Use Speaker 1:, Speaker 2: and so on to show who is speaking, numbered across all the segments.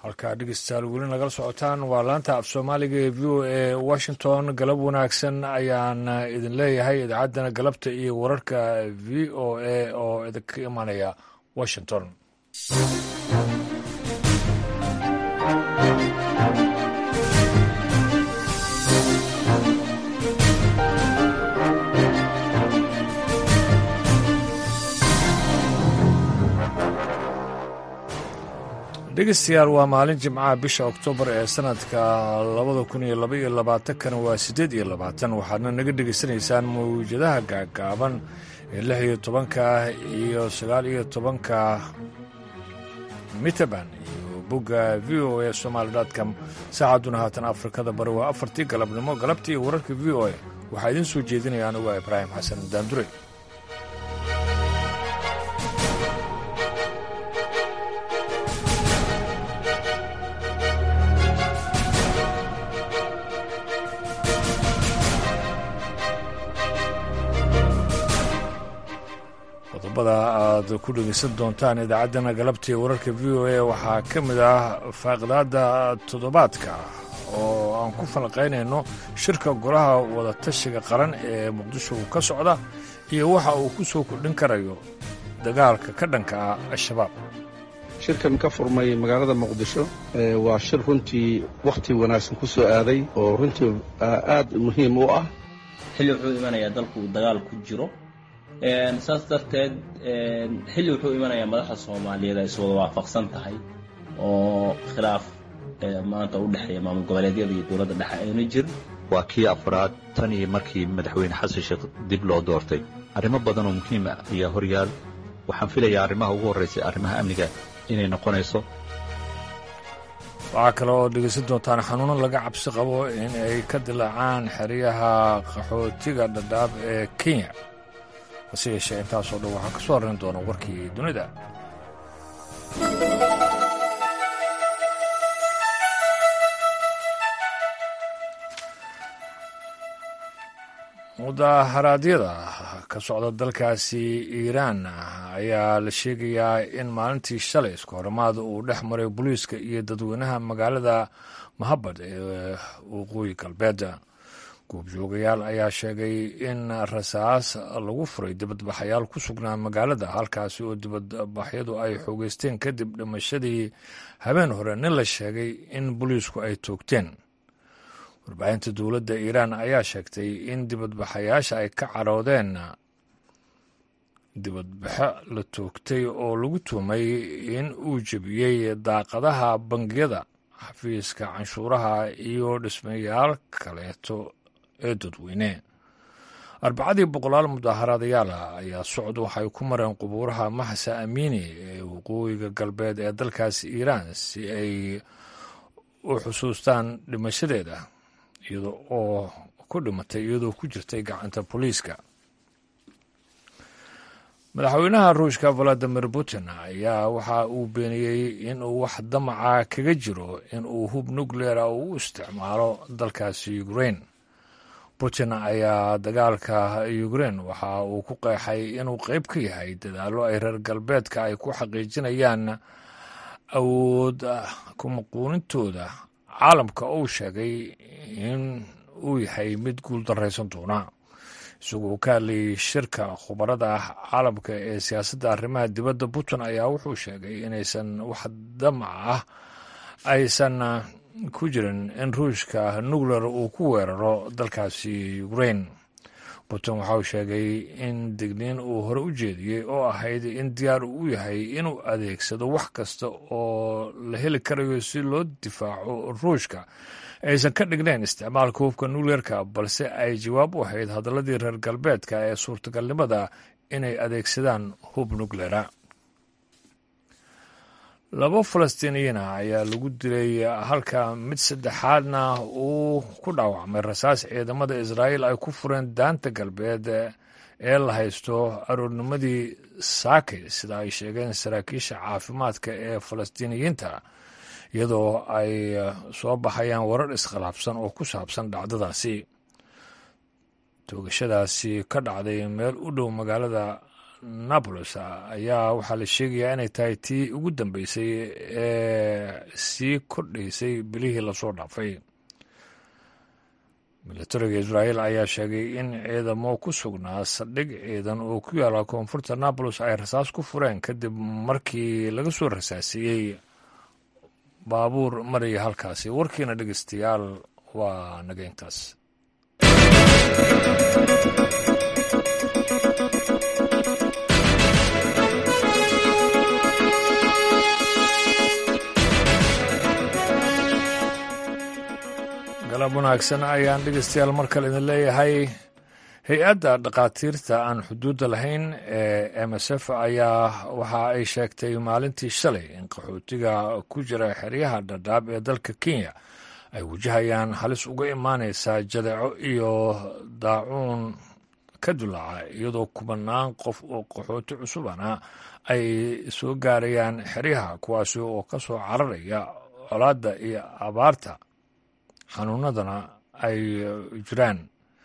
Speaker 1: halkaa dhegeystayaal weli nagala socotaan waa laanta af soomaaliga ee v o e washington galab wanaagsan ayaan idin leeyahay idaacaddana galabta iyo wararka v o a oo idinka imanaya washington dhegeystayaal waa maalin jimcaha bisha oktoobar ee sanadka labada kun iyo laba iyo labaatankana waa siddeed iyo labaatan waxaadna naga dhegaysanaysaan mawjadaha gaagaaban ee lix iyo tobanka iyo sagaal iyo tobanka mitaban iyo bogga v o e somaali dotcom saacadduna haatan afrikada bari waa afartii galabnimo galabtii iyo wararka v o e waxaa idiin soo jeedinaya anugu ibraahim xasan daandure qodobada aad ku dhegeysan doontaan idaacaddana galabtii wararka v o a waxaa ka mid ah faaqidaadda toddobaadka oo aan ku falqaynayno shirka golaha wadatashiga qaran ee muqdisho ka socda iyo waxa uu ku soo kordhin karayo dagaalka ka dhanka ah al-shabaab
Speaker 2: shirkan ka furmay magaalada muqdisho waa shir runtii wakhti wanaagsan ku soo aaday oo runtii aad muhiim u ah
Speaker 3: xilli wuxuu imanayaa dalku uu dagaal ku jiro saas darteed xilli wuxuu imanayaa madaxda soomaaliyeed ay iswada waafaqsan tahay oo khilaaf maanta u dhexeeya maamul goboleedyada iyo dowladda dhexe ayna jirin
Speaker 4: waa kii afraad tan iyo markii madaxweyne xasan sheekh dib loo doortay arrimo badan oo muhiima ayaa horyaal waxaan filayaa arrimaha ugu horraysay arrimaha amniga inay noqonayso
Speaker 1: waxaa kale oo dhegeysan doontaan xanuuno laga cabsi qabo in ay ka dilaacaan xeryaha qaxootiga dhadhaab ee kenya hase yeeshee intaasoo dhan waxaa ka soo horrayn doona warkii dunida mudaharaadyada ka socda dalkaasi iiraan ayaa la sheegayaa in maalintii shalay iska hormaada uu dhex maray booliiska iyo dadweynaha magaalada mahabad ee waqooyi galbeedda goobjoogayaal ayaa sheegay in rasaas lagu furay dibadbaxayaal ku sugnaa magaalada halkaasi oo dibadbaxyadu ay xoogeysteen kadib dhimashadii habeen hore nin la sheegay in booliisku ay toogteen warbaahinta dowladda iiraan ayaa sheegtay in dibadbaxayaasha ay ka caroodeen dibadbaxo la toogtay oo lagu tuumay in uu jebiyey daaqadaha bangiyada xafiiska canshuuraha iyo dhismayaal kaleeto ee dadweyne arbacadii boqolaal mudaaharaadayaala ayaa socod waxay ku mareen qubuuraha maxsa amiini ee waqooyiga galbeed ee dalkaasi iiraan si ay u xusuustaan dhimashadeeda iyada oo ku dhimatay iyadoo ku jirtay gacanta booliiska madaxweynaha ruushka valadimir putin ayaa waxa uu beeniyey in uu wax damaca kaga jiro in uu hub nucleera uu u isticmaalo dalkaasi ukrain putin ayaa dagaalka ukrain waxa uu ku qeexay inuu qeyb ka yahay dadaallo ay reer galbeedka ay ku xaqiijinayaan awood kumaquunintooda caalamka uu sheegay in uu yahay mid guul daraysan doona isagoo ka hadlayay shirka khubarada caalamka ee siyaasadda arrimaha dibadda putin ayaa wuxuu sheegay inaysan wax damac ah aysan ku jirin in ruushka nuclear uu ku weeraro dalkaasi ukrain putin waxa uu sheegay in digniin uu hore u jeediyey oo ahayd in diyaar uu yahay inuu adeegsado wax kasta oo la heli karayo si loo difaaco ruushka aysan ka dhignayn isticmaalka hubka nucleerka balse ay jawaab u ahayd hadaladii reer galbeedka ee suurtagalnimada inay adeegsadaan hub nucleera laba falastiiniyiina ayaa lagu dilay halka mid saddexaadna uu ku dhaawacmay rasaas ciidamada israa'iil ay ku fureen daanta galbeed ee la haysto aroornimadii saake sida ay sheegeen saraakiisha caafimaadka ee falastiiniyiinta iyadoo ay soo baxayaan warar iskhilaafsan oo ku saabsan dhacdadaasi toogashadaasi ka dhacday meel u dhow magaalada nabolos ayaa waxaa la sheegayaa inay tahay tii ugu dambeysay ee sii kordhaysay bilihii lasoo dhaafay milatariga israa'iil ayaa sheegay in ciidamo ku sugnaa saldhig ciidan oo ku yaala koonfurta nabolos ay rasaas ku fureen kadib markii laga soo rasaasiyey baabuur maraya halkaasi warkiina dhegeystayaal waa naga intaas galab wanaagsan ayaan dhegeystayaal mar kale idin leeyahay hay-adda dhakhaatiirta aan xuduudda lahayn ee m s f ayaa waxa ay sheegtay maalintii shalay in qaxootiga ku jira xeryaha dhadhaab ee dalka kenya ay wajahayaan halis uga imaaneysa jadeeco iyo daacuun ka dulaaca iyadoo kubanaan qof oo qaxooti cusubana ay soo gaarayaan xeryaha kuwaasi oo ka soo cararaya colaadda iyo abaarta xanuunadana ay jiraan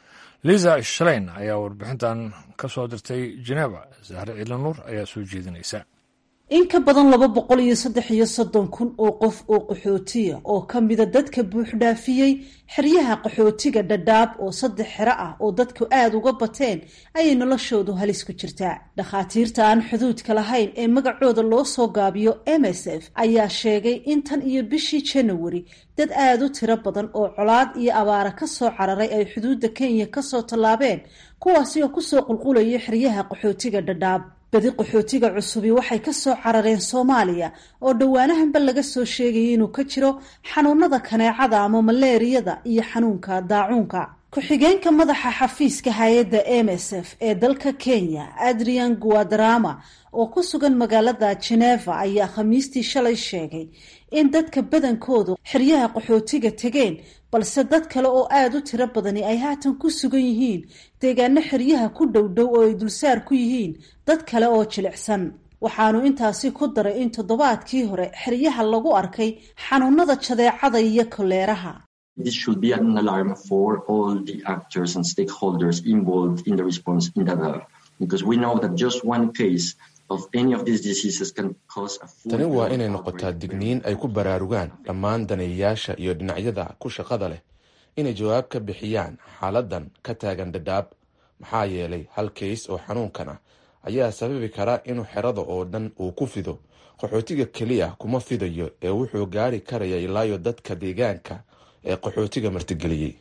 Speaker 1: liza shaleyn ayaa warbixintan ka soo dirtay geneva sahre ciilanuur ayaa soo jeedinaysa
Speaker 5: in ka badan laba boqol iyo saddex iyo soddon kun oo qof oo qaxootiya oo ka mida dadka buuxdhaafiyey xeryaha qaxootiga dhadhaab oo saddex xero ah oo dadku aada uga bateen ayay noloshoodu halis ku jirtaa dhakhaatiirta aan xuduudka lahayn ee magacooda loo soo gaabiyo m s f ayaa sheegay in tan iyo bishii janawari dad aada u tiro badan oo colaad iyo abaara ka soo cararay ay xuduudda kenya kasoo tallaabeen kuwaasi oo kusoo qulqulaya xeryaha qaxootiga dhadhaab badi qaxootiga cusubi waxay ka soo carareen soomaaliya oo dhowaanahanba laga soo sheegayay inuu ka jiro xanuunada kaneecada ama maleeriyada iyo xanuunka daacuunka ku-xigeenka madaxa xafiiska hay-adda m s f ee dalka kenya adrian guadarama oo ku sugan magaalada geneva ayaa khamiistii shalay sheegay in dadka badankoodu xeryaha qaxootiga tegeen balse dad kale oo aada u tiro badani ay haatan ku sugan yihiin deegaano xeryaha ku dhowdhow oo ay dulsaar ku yihiin dad kale oo jilicsan waxaanu intaasi ku daray in toddobaadkii hore xeryaha lagu arkay xanuunada jadeecada iyo koleeraha
Speaker 6: This should be an alarm for all the actors and stakeholders involved in the response in Dadaab, because we know that just one case
Speaker 7: tani waa inay noqotaa digniin ay ku baraarugaan dhammaan daneeyayaasha iyo dhinacyada ku shaqada leh inay jawaab ka bixiyaan xaaladan ka taagan dhadhaab maxaa yeelay hal kays oo xanuunkan ah ayaa sababi kara inuu xerada oo dhan uu ku fido qaxootiga keliya kuma fidayo ee wuxuu gaari karaya ilaayo dadka deegaanka ee qaxootiga martigeliyey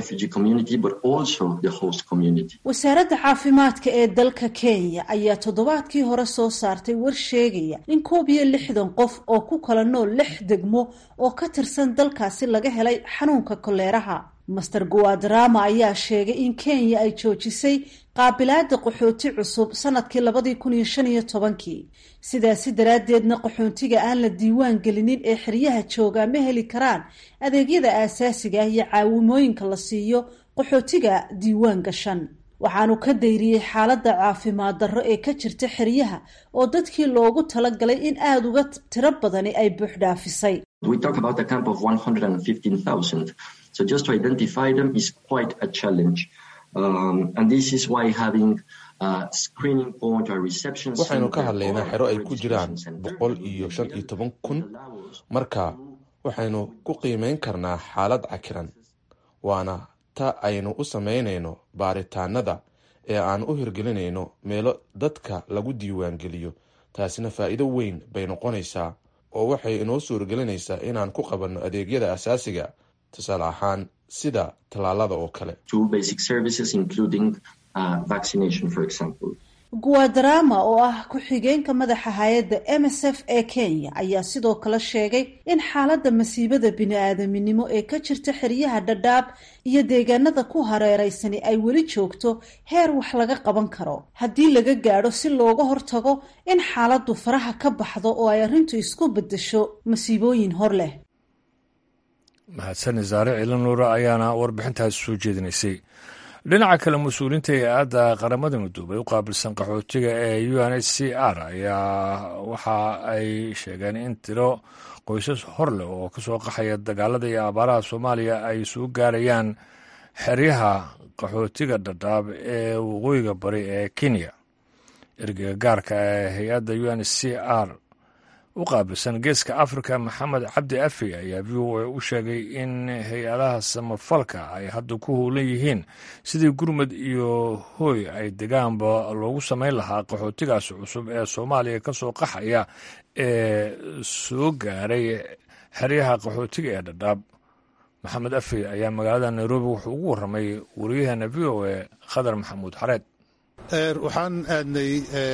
Speaker 5: wasaaradda caafimaadka ee dalka kenya ayaa toddobaadkii hore soo saartay war sheegaya in koob iyo lixdan qof oo ku kala nool lix degmo oo ka tirsan dalkaasi laga helay xanuunka koleeraha master guadarama ayaa sheegay in kenya ay joojisay qaabilaada qaxooti cusub sanadkii labadii kun iyo shan iyo tobankii sidaasi daraaddeedna qaxootiga aan la diiwaan gelinin ee xeryaha jooga ma heli karaan adeegyada aasaasiga ah iyo caawimooyinka la siiyo qaxootiga diiwaan gashan waxaanu ka dayriyey xaaladda caafimaad darro ee ka jirta xeryaha oo dadkii loogu talagalay in aada uga tiro badani ay buuxdhaafisay
Speaker 6: So just to identify them is quite a challenge. Um, and this is why having a screening point or reception
Speaker 7: waxaynu ka hadlaynaa xero ay ku jiraan boqol iyo shan iyo toban kun marka waxaynu ku qiimeyn karnaa xaalad cakiran waana ta aynu u samaynayno baaritaanada ee aan u hirgelinayno meelo dadka lagu diiwaangeliyo taasina faa'iido weyn bay noqonaysaa oo waxay inoo suurgelinaysaa inaan ku qabanno adeegyada asaasiga tusaale ahaan sida tallaalada oo kale
Speaker 5: guadarama oo ah ku-xigeenka madaxa hay-adda m s f ee kenya ayaa sidoo kale sheegay in xaaladda masiibada bini-aadaminimo ee ka jirta xeryaha dhadhaab iyo deegaanada ku hareereysani ay weli joogto heer wax laga qaban karo haddii laga gaadho si looga hortago in xaaladdu faraha ka baxdo oo ay arrintu isku beddesho masiibooyin hor leh
Speaker 1: mahadsan saare ciilanuura ayaana warbixintaasi soo jeedinaysay dhinaca kale mas-uuliyiinta hay-adda qaramada midoobay u qaabilsan qaxootiga ee u n h c r ayaa waxa ay sheegeen in tiro qoysas hor leh oo kasoo qaxaya dagaalada iyo abaaraha soomaaliya ay soo gaarayaan xeryaha qaxootiga dhadhaab ee waqooyiga bari ee kenya ergeyga gaarka ee hay-adda u n c r u qaabilsan geeska africa maxamed cabdi afi ayaa v o a u sheegay in hay-adaha samafalka ay hadda ku howlan yihiin sidii gurmud iyo hooy ay degaanba loogu samayn lahaa qaxootigaas cusub ee soomaaliya ka soo qaxaya ee soo gaaray xeryaha qaxootiga ee dhadhaab maxamed afi ayaa magaalada nairobi wuxuu ugu warramay wariyaheena v o a khadar maxamuud xareed
Speaker 8: waxaan aadnay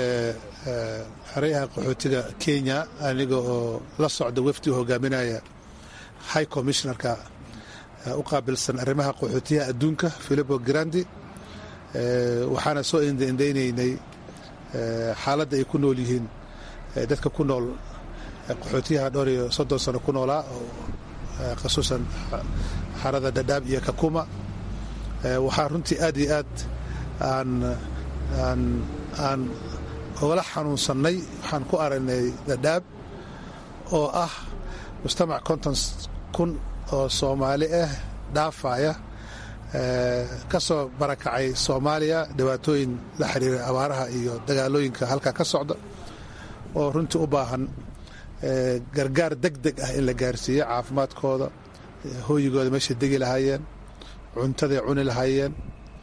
Speaker 8: xeryaha qaxootiga kenya aniga oo la socda wafdi hogaaminaya high commissionerka u qaabilsan arrimaha qaxootiyaha adduunka philipo grandi waxaana soo indaynaynay xaaladda ay ku nool yihiin dadka ku nool qaxootiyaha dhowr iyo soddon sano ku noolaa khasuusan xarada dhadhaab iyo kakuma waxaa runtii aad iyo aad aan aan aan ogala xanuunsannay waxaan ku aragnay dhadhaab oo ah mujtamac konton kun oo soomaali ah dhaafaya ka soo barakacay soomaaliya dhibaatooyin la xiriira abaaraha iyo dagaalooyinka halkaa ka socda oo runtii u baahan gargaar deg deg ah in la gaarsiiyo caafimaadkooda hooyigooda meeshay degi lahaayeen cuntaday cuni lahaayeen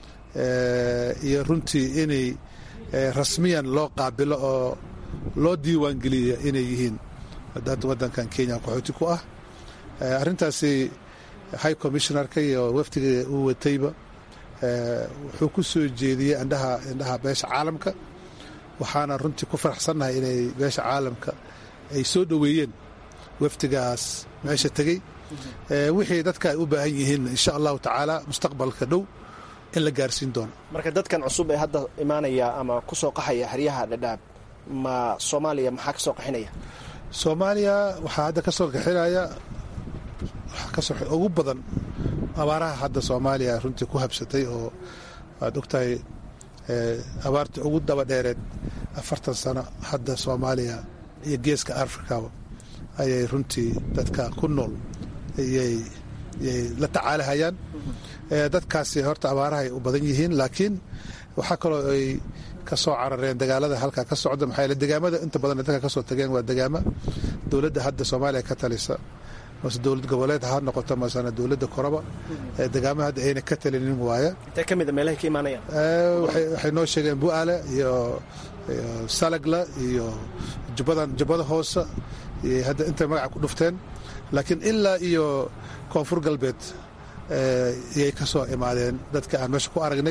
Speaker 8: iyo runtii inay rasmiyan loo qaabilo oo loo diiwaangeliya inay yihiin dad waddankan kenya qaxooti ku ah arrintaasi high commissionerka iyo wafdiga uu watayba wuxuu ku soo jeediyey indhaha indhaha beesha caalamka waxaana runtii ku faraxsannahay inay beesha caalamka ay soo dhoweeyeen wafdigaas meesha tegey wixii dadka ay u baahan yihiin insha allahu tacaala mustaqbalka dhow in la gaarsiin doono
Speaker 9: marka dadkan cusub ee hadda imaanaya ama ku soo qaxaya xeryaha dhadhaab ma soomaaliya maxaa ka soo qaxinaya
Speaker 8: soomaaliya waxaa hadda ka soo qaxinaya kasoo ugu badan abaaraha hadda soomaaliya runtii ku habsatay oo waad ogtahay abaartii ugu daba dheereed afartan sano hadda soomaaliya iyo geeska afrikaba ayay runtii dadka ku nool yay la tacaalahayaan dadkaasi horta abaarahay u badan yihiin laakiin waxaa kaloo ay ka soo carareen dagaalada halkaa ka socda maxaa degaamada inta badan dadka kasoo tageen waa degaama dowladda hadda soomaaliya ka talisa mase dowlad goboleed ha noqoto masena dowladda koraba degaama hadda ayna ka talinin waaya
Speaker 9: intee ka mid a meelahay ka imaanayaan
Speaker 8: waxay noo sheegeen bu'aale iyo salagla iyo jubbadan jubbada hoose iyo hadda intay magaca ku dhufteen laakiin ilaa iyo koonfur galbeed iyay ka soo imaadeen dadka aan meesha ku aragnay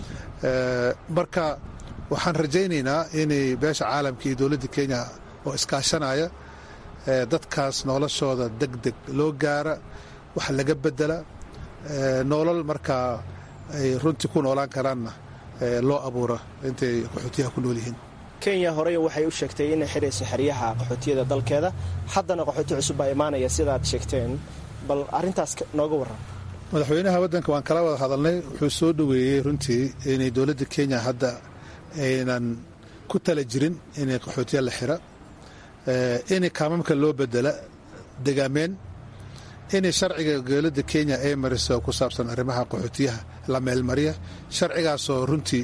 Speaker 8: marka waxaan rajaynaynaa inay beesha caalamka iyo dowladda kenya oo iskaashanaya dadkaas noloshooda deg deg loo gaara wax laga bedela nolol markaa ay runtii ku noolaan karaanna loo abuura intay qaxootiyaha ku nool yihiin
Speaker 9: kenya horey waxay u sheegtay inay xidhayso xeryaha qaxootiyada dalkeeda haddana qaxooti cusub baa imaanaya sidaad sheegteen bal arrintaas nooga warran
Speaker 8: madaxweynaha waddanka waan kala wada hadalnay wuxuu soo dhoweeyey runtii inay dowladda kenya hadda aynan ku tala jirin inay qaxootiya la xira inay kaamamka loo bedela degaameen inay sharciga dowladda kenya ay mariso ku saabsan arrimaha qaxootiyaha la meelmariya sharcigaasoo runtii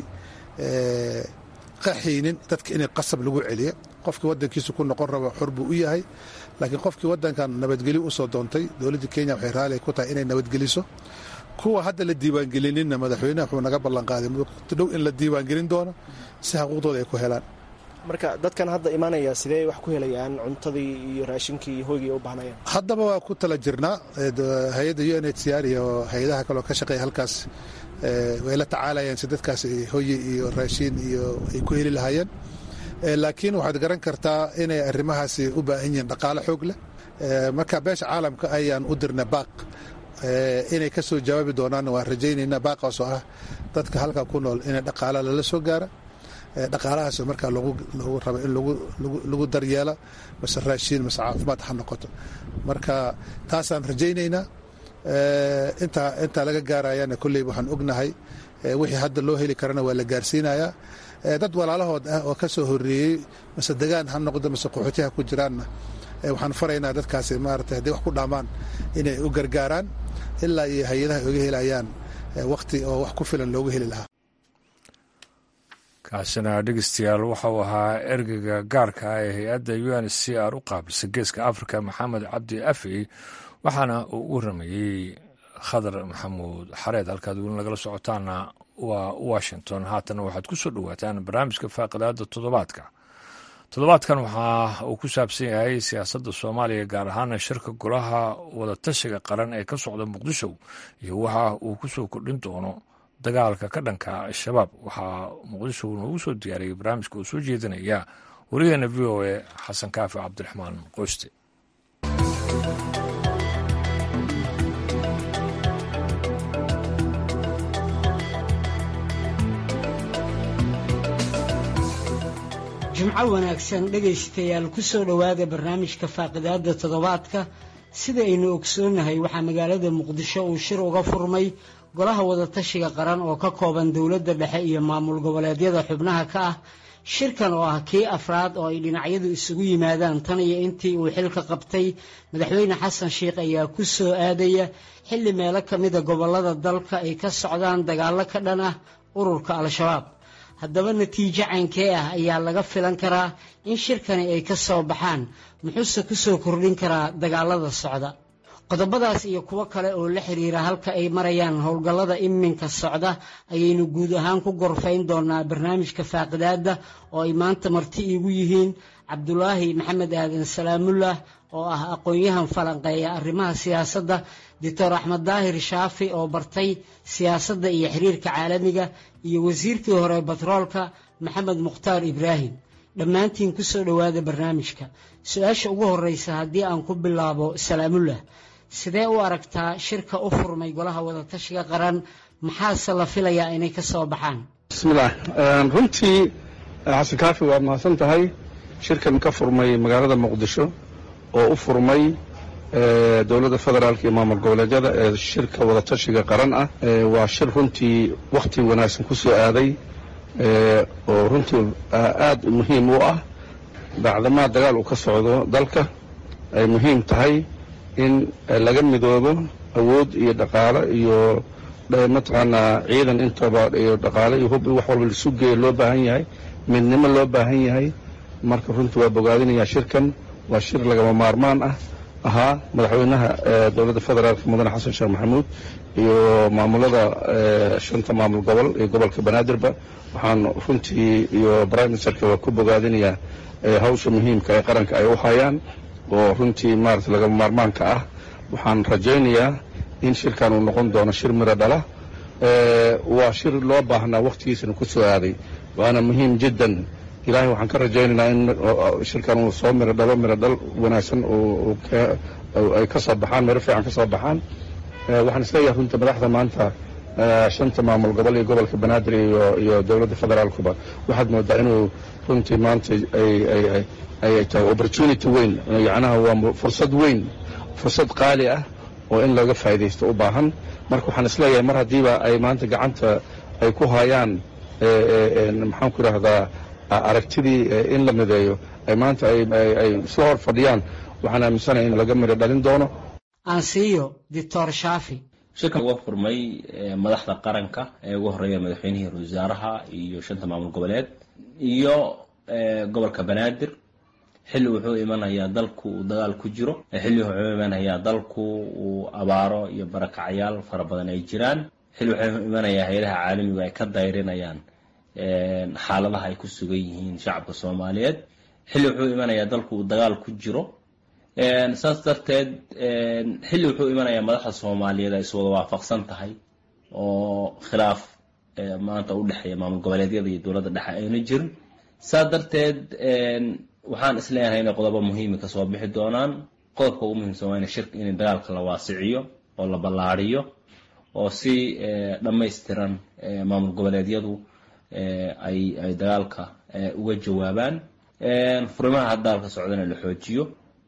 Speaker 8: qaxaynin dadka inay qasab lagu celiya qofkii waddankiisa ku noqon raba xor buu u yahay laakiin qofkii waddankan nabadgelyo usoo doontay dowladda kenya waxay raali ku tahay inay nabadgeliso kuwa hadda la diiwaangelinina madaxweyneha wuxuu naga ballanqaaday muddo dhow in la diiwaangelin doono si xuquuqdooda ay ku helaan
Speaker 9: marka dadkan hadda imaanaya sidee wax ku helayaan cuntadii iyo raashinkii iyo hoygii u baahnayaan
Speaker 8: haddaba waa ku tala jirnaa hay-adda u n h c r iyo hay-adaha kaloo ka shaqeeya halkaas way la tacaalayaan si dadkaas hoyi iyo raashiin iyo ay ku heli lahaayeen laakiin waxaad garan kartaa inay arrimahaasi u baahan yihiin dhaqaale xoog leh marka beesha caalamka ayaan u dirna baaq inay ka soo jawaabi doonaan waan rajaynaynaa baaqaasoo ah dadka halkaa ku nool inay dhaqaala lala soo gaara dhaqaalahaas markaa loogu raba in lagu daryeela mase raashiin mase caafimaad ha noqoto marka taasaan rajaynaynaa intaa laga gaarayana kolley waxaan ognahay wixii hadda loo heli karana waa la gaarsiinayaa dad walaalahood ah oo ka soo horeeyey mase degaan ha noqdo mase qaxootiha ku jiraanna waxaan faraynaa dadkaasi maarata hadday wax ku dhaamaan inay u gargaaraan ilaa iyo hay-adaha oga helayaan wakhti oo wax ku filan loogu heli lahaa
Speaker 1: kaasina dhegeystayaal waxauu ahaa ergeyga gaarka ah ee hay-adda u n c r u qaabilsa geeska africa maxamed cabdi afey waxaana uu u waramayey khadar maxamuud xareed halkaad weli nagala socotaana waa washington haatana waxaad ku soo dhowaataan barnaamijka faaqidaada toddobaadka toddobaadkan waxaa uu ku saabsan yahay siyaasadda soomaaliya gaar ahaana shirka golaha wadatashiga qaran ee ka socda muqdisho iyo waxa uu ku soo kordhin doono dagaalka ka dhanka al-shabaab waxaa muqdisho noogu soo diyaariyay barnaamijka uu soo jeedinaya wariyaheena v o a xasan kaafi cabdiraxmaan qoyste
Speaker 10: jimco wanaagsan dhegaystayaal ku soo dhowaada barnaamijka faaqidaada toddobaadka sida aynu ogsoonnahay waxaa magaalada muqdisho uu shir uga furmay golaha wadatashiga qaran oo ka kooban dowladda dhexe iyo maamul goboleedyada xubnaha ka ah shirkan oo ah kii afraad oo ay dhinacyadu isugu yimaadaan tan iyo intii uu xilka qabtay madaxweyne xasan sheikh ayaa ku soo aadaya xilli meelo ka mida gobollada dalka ay ka socdaan dagaallo ka dhan ah ururka al-shabaab haddaba natiijo caynkee ah ayaa laga filan karaa in shirkani ay ka soo baxaan muxuuse ku soo kordhin karaa dagaalada socda qodobadaas iyo kuwo kale oo la xiriira halka ay marayaan howlgallada iminka socda ayaynu guud ahaan ku gorfayn doonaa barnaamijka faaqidaadda oo ay maanta marti iigu yihiin cabdulaahi maxamed aadan salaamullah oo ah aqoon-yahan falanqeeya arrimaha siyaasadda doctor axmed daahir shaafi oo bartay siyaasadda iyo xiriirka caalamiga iyo wasiirkii hore batroolka maxamed mukhtaar ibraahim dhammaantiin ku soo dhowaada barnaamijka su-aasha ugu horreysa haddii aan ku bilaabo salaamullah sidee u aragtaa shirka u furmay golaha wadatashiga qaran maxaase la filayaa inay ka soo baxaan
Speaker 2: bismillaah runtii xasan kaafi waad mahadsan tahay shirkan ka furmay magaalada muqdisho oo u furmay dowladda federaalka iyo maamul goboleedyada ee shirka wadatashiga qaran ah waa shir runtii wakhti wanaagsan ku soo aaday oo runtii aad muhiim u ah bacdamaa dagaal uu ka socdo dalka ay muhiim tahay in laga midoobo awood iyo dhaqaalo iyo mataqaanaa ciidan intaba iyo dhaqaalo iyo hub wax walba lisu geeya loo baahan yahay midnimo loo baahan yahay marka runtii waa bogaadinayaa shirkan waa shir lagama maarmaan ah ahaa madaxweynaha dowladda federaalka mudane xasan sheekh maxamuud iyo maamulada shanta maamul gobol iyo gobolka banaadirba waxaan runtii iyo prime ministerka waa ku bogaadinayaa hawsha muhiimka ee qaranka ay u hayaan oo runtii maarata lagama maarmaanka ah waxaan rajaynayaa in shirkan uu noqon doono shir miro dhala waa shir loo baahnaa wakhtigiisana ku soo aaday waana muhiim jiddan ilaahay waxaan ka rajaynaynaa in shirkan uu soo miro dhalo miro dhal wanaagsan ay ka soo baxaan miro fiican ka soo baxaan waxaan isleeyahay runta madaxda maanta shanta maamul gobol iyo gobolka banaadir iyo dowladda federaalkuba waxaad moodaa inuu runtii maanta ay tahay opportunity weyn yacnaha waa fursad weyn fursad qaali ah oo in laga faa'iidaysto u baahan marka waxaan isleeyahay mar haddiiba ay maanta gacanta ay ku hayaan maxaan ku idhaahdaa aragtidii in la mideeyo ay maanta ay isla hor fadhiyaan waxaan aaminsanaya in laga midho dhalin doono
Speaker 10: aansiiyo doctor shaafi
Speaker 3: shirkan uga furmay madaxda qaranka ee ugu horeeya madaxweynihii ra wasaaraha iyo shanta maamul goboleed iyo gobolka banaadir xilli wuxuu imanayaa dalku uu dagaal ku jiro xilli wuxuu imanayaa dalku uu abaaro iyo barakacyaal fara badan ay jiraan xilli wuxuu imanayaa hay-adaha caalamigu ay ka dayrinayaan xaaladaha ay ku sugan yihiin shacabka soomaaliyeed xilli wuxuu imanayaa dalku uu dagaal ku jiro saas darteed xilli wuxuu imanayaa madaxda soomaaliyeed ay iswada waafaqsan tahay oo khilaaf maanta u dhexeeya maamul goboleedyada iyo dowladda dhexe ayna jirin saas darteed waxaan isleeyahay inay qodobo muhiimi kasoo bixi doonaan qodobka ugu muhiimsan waa in shirka in dagaalka la waasiciyo oo la ballaariyo oo si dhammaystiran maamul goboleedyadu ay ay dagaalka uga jawaabaan furimaha dagaalka socdana la xoojiyo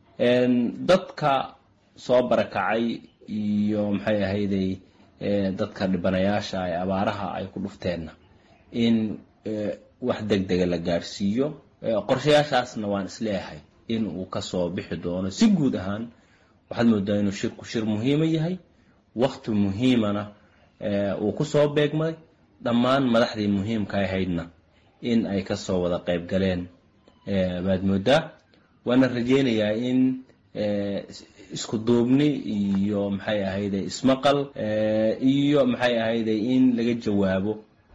Speaker 3: dadka soo barakacay iyo maxay ahayday dadka dhibanayaasha ee abaaraha ay ku dhufteenna in wax deg dega la gaadhsiiyo qorshayaashaasna waan isleeyahay in uu kasoo bixi doono si guud ahaan waxaad moodaa inuu shirku shir muhiima yahay wakti muhiimana uu kusoo beegmay dhammaan madaxdii muhiimka ahaydna in ay kasoo wada qayb galeen baad moodaa waana rajeynayaa in isku duubni iyo maxay ahayde ismaqal iyo maxay ahayde in laga jawaabo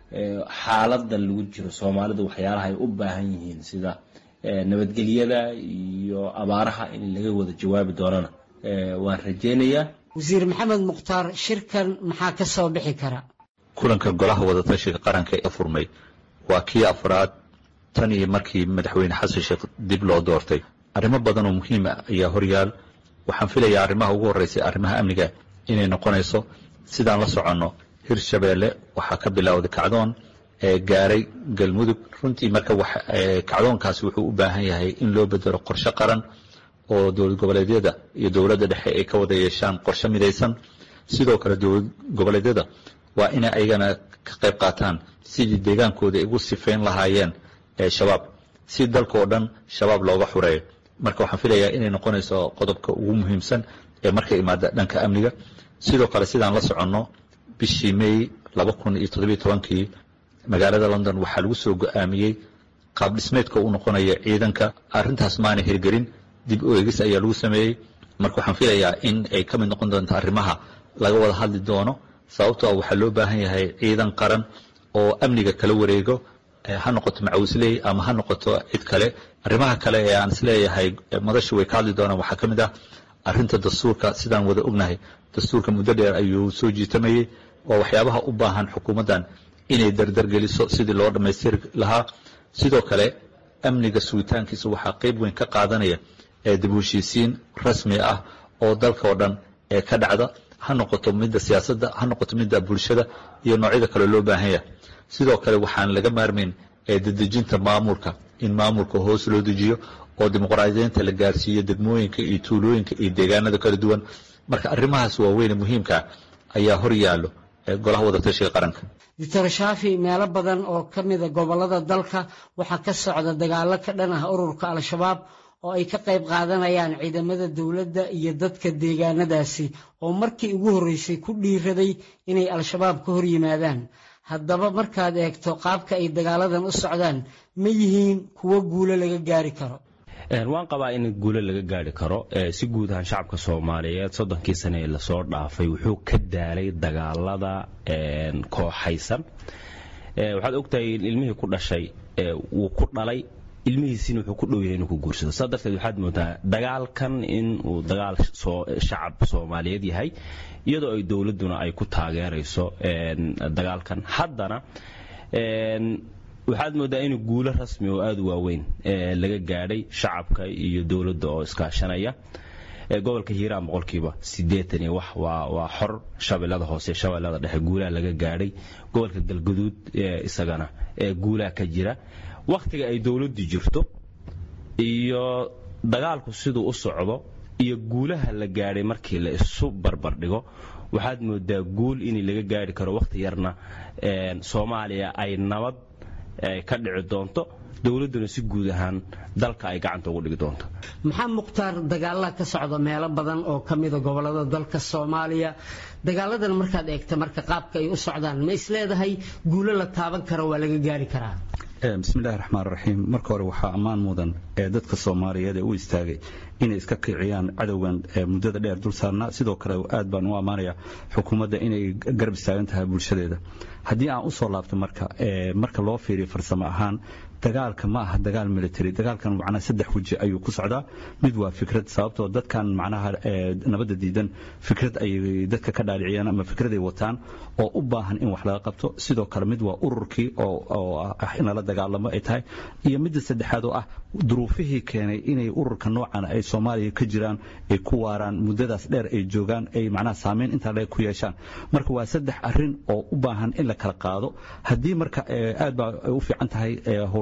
Speaker 3: xaaladda lagu jiro soomaalidu waxyaalaha ay u baahan yihiin sida nabadgelyada iyo abaaraha in laga wada jawaabi doonana waan rajeynayaa
Speaker 10: wasiir maxamed mukhtaar shirkan maxaa ka soo bixi kara
Speaker 4: kulanka golaha wadatashiga qaranka ee furmay waa kii afraad tan iyo markii madaxweyne xasan sheekh dib loo doortay arrimo badan oo muhiima ayaa horyaal waxaan filayaa arrimaha ugu horreysay arrimaha amniga inay noqonayso sidaan la soconno hirshabeelle waxaa ka bilowday kacdoon ee gaaray galmudug runtii marka kacdoonkaasi wuxuu u baahan yahay in loo bedelo qorshe qaran oo dowlad goboleedyada iyo dowladda dhexe ay ka wada yeeshaan qorshe midaysan sidoo kale dowlad goboleedyada waa inay ayagana ka qayb qaataan sidii deegaankooda ay ugu sifayn lahaayeen shabaab si dalkaoo dhan shabaab looga xureeyo marka waxaan filayaa inay noqonayso qodobka ugu muhiimsan ee marka imaada dhanka amniga sidoo kale sidaan la soconno bishii may laba kun iyo toddobiyo tobankii magaalada london waxaa lagu soo go-aamiyey qaab dhismeedka uu noqonaya ciidanka arrintaas maana hirgelin dib u eegis ayaa lagu sameeyey marka waxaan filayaa in ay ka mid noqon doonto arrimaha laga wada hadli doono sababtoo waxaa loo baahan yahay ciidan qaran oo amniga kala wareego ha noqoto macawisley ama ha noqoto cid kale arrimaha kale ee aan isleeyahay madashu way ka hadli doonaan waxaa ka mid ah arrinta dastuurka sidaan wada ognahay dastuurka muddo dheer ayuu soo jiitamayey waa waxyaabaha u baahan xukuumaddan inay dardargeliso sidii loo dhammaystiri lahaa sidoo kale amniga sugitaankiisa waxaa qeyb weyn ka qaadanaya ee dib u heshiisiin rasmi ah oo dalka oo dhan ee ka dhacda ha noqoto midda siyaasadda ha noqoto midda bulshada iyo noocyada kale loo baahan yahay sidoo kale waxaan laga maarmayn dedejinta maamulka in maamulka hoos loo dejiyo oo dimuqraadiyiinta la gaarsiiyo degmooyinka iyo tuulooyinka iyo deegaanada kala duwan marka arrimahaas waaweyne muhiimkaa ayaa hor yaallo golaha wadatashiga qaranka
Speaker 10: doctor shaafi meelo badan oo ka mida gobollada dalka waxaa ka socda dagaallo ka dhan ah ururka al-shabaab oo ay ka qayb qaadanayaan ciidamada dowladda iyo dadka deegaanadaasi oo markii ugu horreysay ku dhiiraday inay al-shabaab ka hor yimaadaan haddaba markaad eegto qaabka ay dagaaladan u socdaan ma yihiin kuwo guulo laga gaari karo
Speaker 11: waan qabaa in guulo laga gaari karo si guud ahaan shacabka soomaaliyeed soddonkii sane ee lasoo dhaafay wuxuu ka daalay dagaalada kooxaysan waxaad ogtahay ilmihii ku dhashay wuu ku dhalay ilmihiisiina wuxuu ku dhow yahay inuu ku guursado saa darteed waxaad moodaa dagaalkan in uu dagaal shacab soomaaliyeed yahay iyadoo ay dowladduna ay ku taageerayso dagaalkan haddana waxaad moodaa in guulo rasmi oo aada u waaweyn laga gaadhay shacabka iyo dowladda oo iskaashanaya gobolka hiiraan boqolkiiba siddeetan iyo wax waa waa xor shabeellada hoose shabeellada dhexe guulaha laga gaadhay gobolka galguduud isagana guulaha ka jira wakhtiga ay dowladdu jirto iyo dagaalku siduu u socdo iyo guulaha la gaadhay markii la isu barbardhigo waxaad moodaa guul in laga gaari karo wakhti yarna soomaaliya ay nabad ka dhici doonto dowladduna si guud ahaan dalka ay gacanta ugu dhigi doonto
Speaker 10: maxaa mukhtaar dagaalaha ka socda meelo badan oo ka mida gobollada dalka soomaaliya dagaaladan markaad eegta marka qaabka ay u socdaan ma isleedahay guulo la taaban karo waa laga gaari karaa
Speaker 4: bismillahi raxmaan raxiim marka hore waxaa ammaan mudan ee dadka soomaaliyeed ee u istaagay inay iska kiciyaan cadowgan muddada dheer dul saarnaa sidoo kale aad baan u ammaanaya xukuumadda inay garab istaagan tahay bulshadeeda haddii aan u soo laabto marka marka loo fiiriyo farsamo ahaan dagaalka ma aha dagaal military dagaalkan macnaha saddex weji ayuu ku socdaa mid waa fikrad sababtoo dadkan macnaha nabadda diidan fikrad ay dadka ka dhaadhiciyaan ama fikrad ay wataan oo u baahan in wax laga qabto sidoo kale mid waa ururkii oo ah in lala dagaalamo ay tahay iyo midda saddexaad oo ah duruufihii keenay inay ururka noocan ay soomaaliya ka jiraan ay ku waaraan muddadaas dheer ay joogaan ay macnaha saameyn intaa le ku yeeshaan marka waa saddex arrin oo u baahan in la kala qaado haddii marka aad baa u fiican tahay howl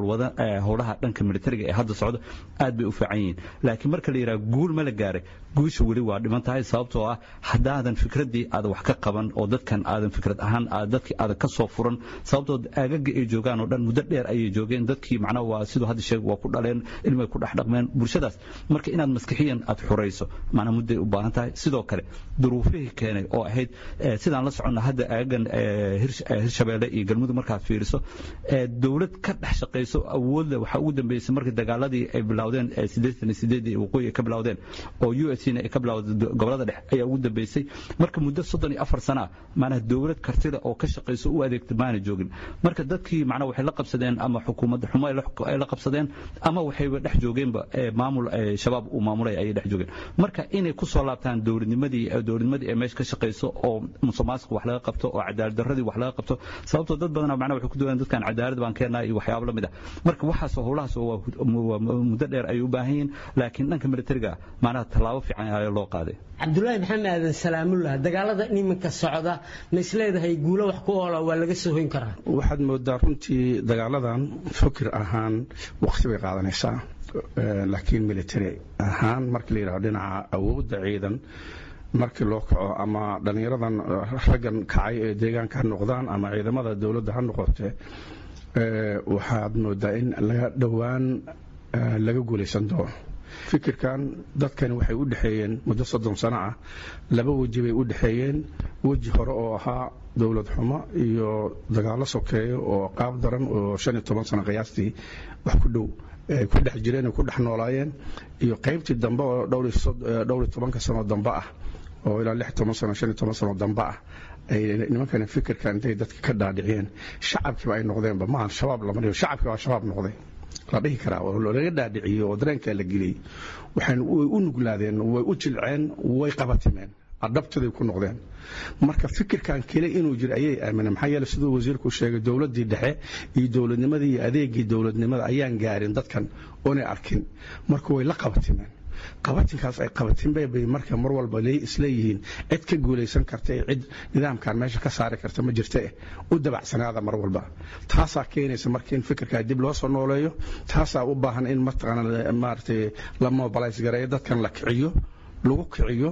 Speaker 4: howlaha dhanka militariga ee hadda socdo aad bay u fiican yihiin laakiin marka la yidhaha guul ma la gaaray guusha weli waa dhiman tahay sababtoo ah haddaadan fikraddii aadan wax ka qaban oo dadkan aadan fikrad ahaan dadkii aadan ka soo furan sababtoo aagaga ay joogaan oo dhan muddo dheer ayay joogeen dadkii macnaha waa siduu hadda sheeg waa ku dhaleen ilmay ku dhex dhaqmeen bulshadaas marka inaad maskixiyan aad xurayso macnaha mudday u baahan tahay sidoo kale duruufihii keenay oo ahayd sidaan la soconna hadda aagagan hirshabeelle iyo galmudug markaad fiiriso dowlad ka dhex shaqayso awoodle waxaa ugu dambeysay markii dagaaladii ay bilowdeen siddeetan iyo sideedii waqooyi ay ka bilowdeen oo u s na ay ka bilowday gobolada dhexe ayaa ugu dambeysay marka muddo soddon iyo afar sana macnaha dowlad kartida oo ka shaqayso u adeegta maana joogin marka dadkii macnaha waxay la qabsadeen ama xukuumadda xumo ay la qabsadeen ama waxayba dhex joogeenba maamul shabaab uu maamulay ayay dhex joogeen marka inay ku soo laabtaan dowladnimadii dowladnimadii ay meesha ka shaqayso oo musuqmaasuqa wax laga qabto oo cadaalad darradii wax laga qabto sababtoo dad badan macnaha waxay ku doonayaan dadkan cadaalad baan keenaa iyo waxyaabo la mid ah marka waxaas howlahaas waa muddo dheer ayay u baahan yihiin laakiin dhanka militariga macnaha tallaabo fiican ayaa loo qaaday
Speaker 10: cabdulaahi maxamed aadan salaamullah dagaalada iminka socda ma isleedahay guulo wax ku oola waa laga soo hoyn karaa
Speaker 2: waxaad moodaa runtii dagaaladan fikir ahaan waqti bay qaadanaysaa laakiin military ahaan markii la yidhahdo dhinaca awoodda ciidan markii loo kaco ama dhallinyaradan raggan kacay ee deegaanka ha noqdaan ama ciidamada dowladda ha noqote waxaad moodaa in laga dhowaan laga guulaysan doono fikirkan dadkani waxay u dhexeeyeen muddo soddon sano ah laba weji bay u dhexeeyeen weji hore oo ahaa dowlad xumo iyo dagaallo sokeeyo oo qaab daran oo shan iyo toban sano qiyaastii wax ku dhow ay ku dhex jireen ay ku dhex noolaayeen iyo qaybtii dambe oo dhowr iyo tobanka sano dambe ah oo ilaa lix toban sano shan iyo toban sano dambe ah ay nimankana fikirkan intay dadka ka dhaadhiciyeen shacabkiiba ay noqdeenba maahan shabaab lama dhigo shacabkii baa shabaab noqday la dhihi karaa oo laga dhaadhiciyey oo dareenkaa la geliyey waxaan way u nuglaadeen way u jilceen way qabatimeen adhabtaday ku noqdeen marka fikirkan kale inuu jiro ayay aamineen maxaa yeele siduu wasiirku sheegay dowladdii dhexe iyo dowladnimadii iyo adeegii dowladnimada ayaan gaarin dadkan oonay arkin marka way la qabatimeen qabatinkaas ay qabatinbay bay marka mar walba isleeyihiin cid ka guulaysan karta ee cid nidaamkan meesha ka saari karta ma jirta eh u dabacsanaada mar walba taasaa keenaysa marka in fikirkaa dib loo soo nooleeyo taasaa u baahan in mataqaana maaragtay la mobilays gareeyo dadkan la kiciyo lagu kiciyo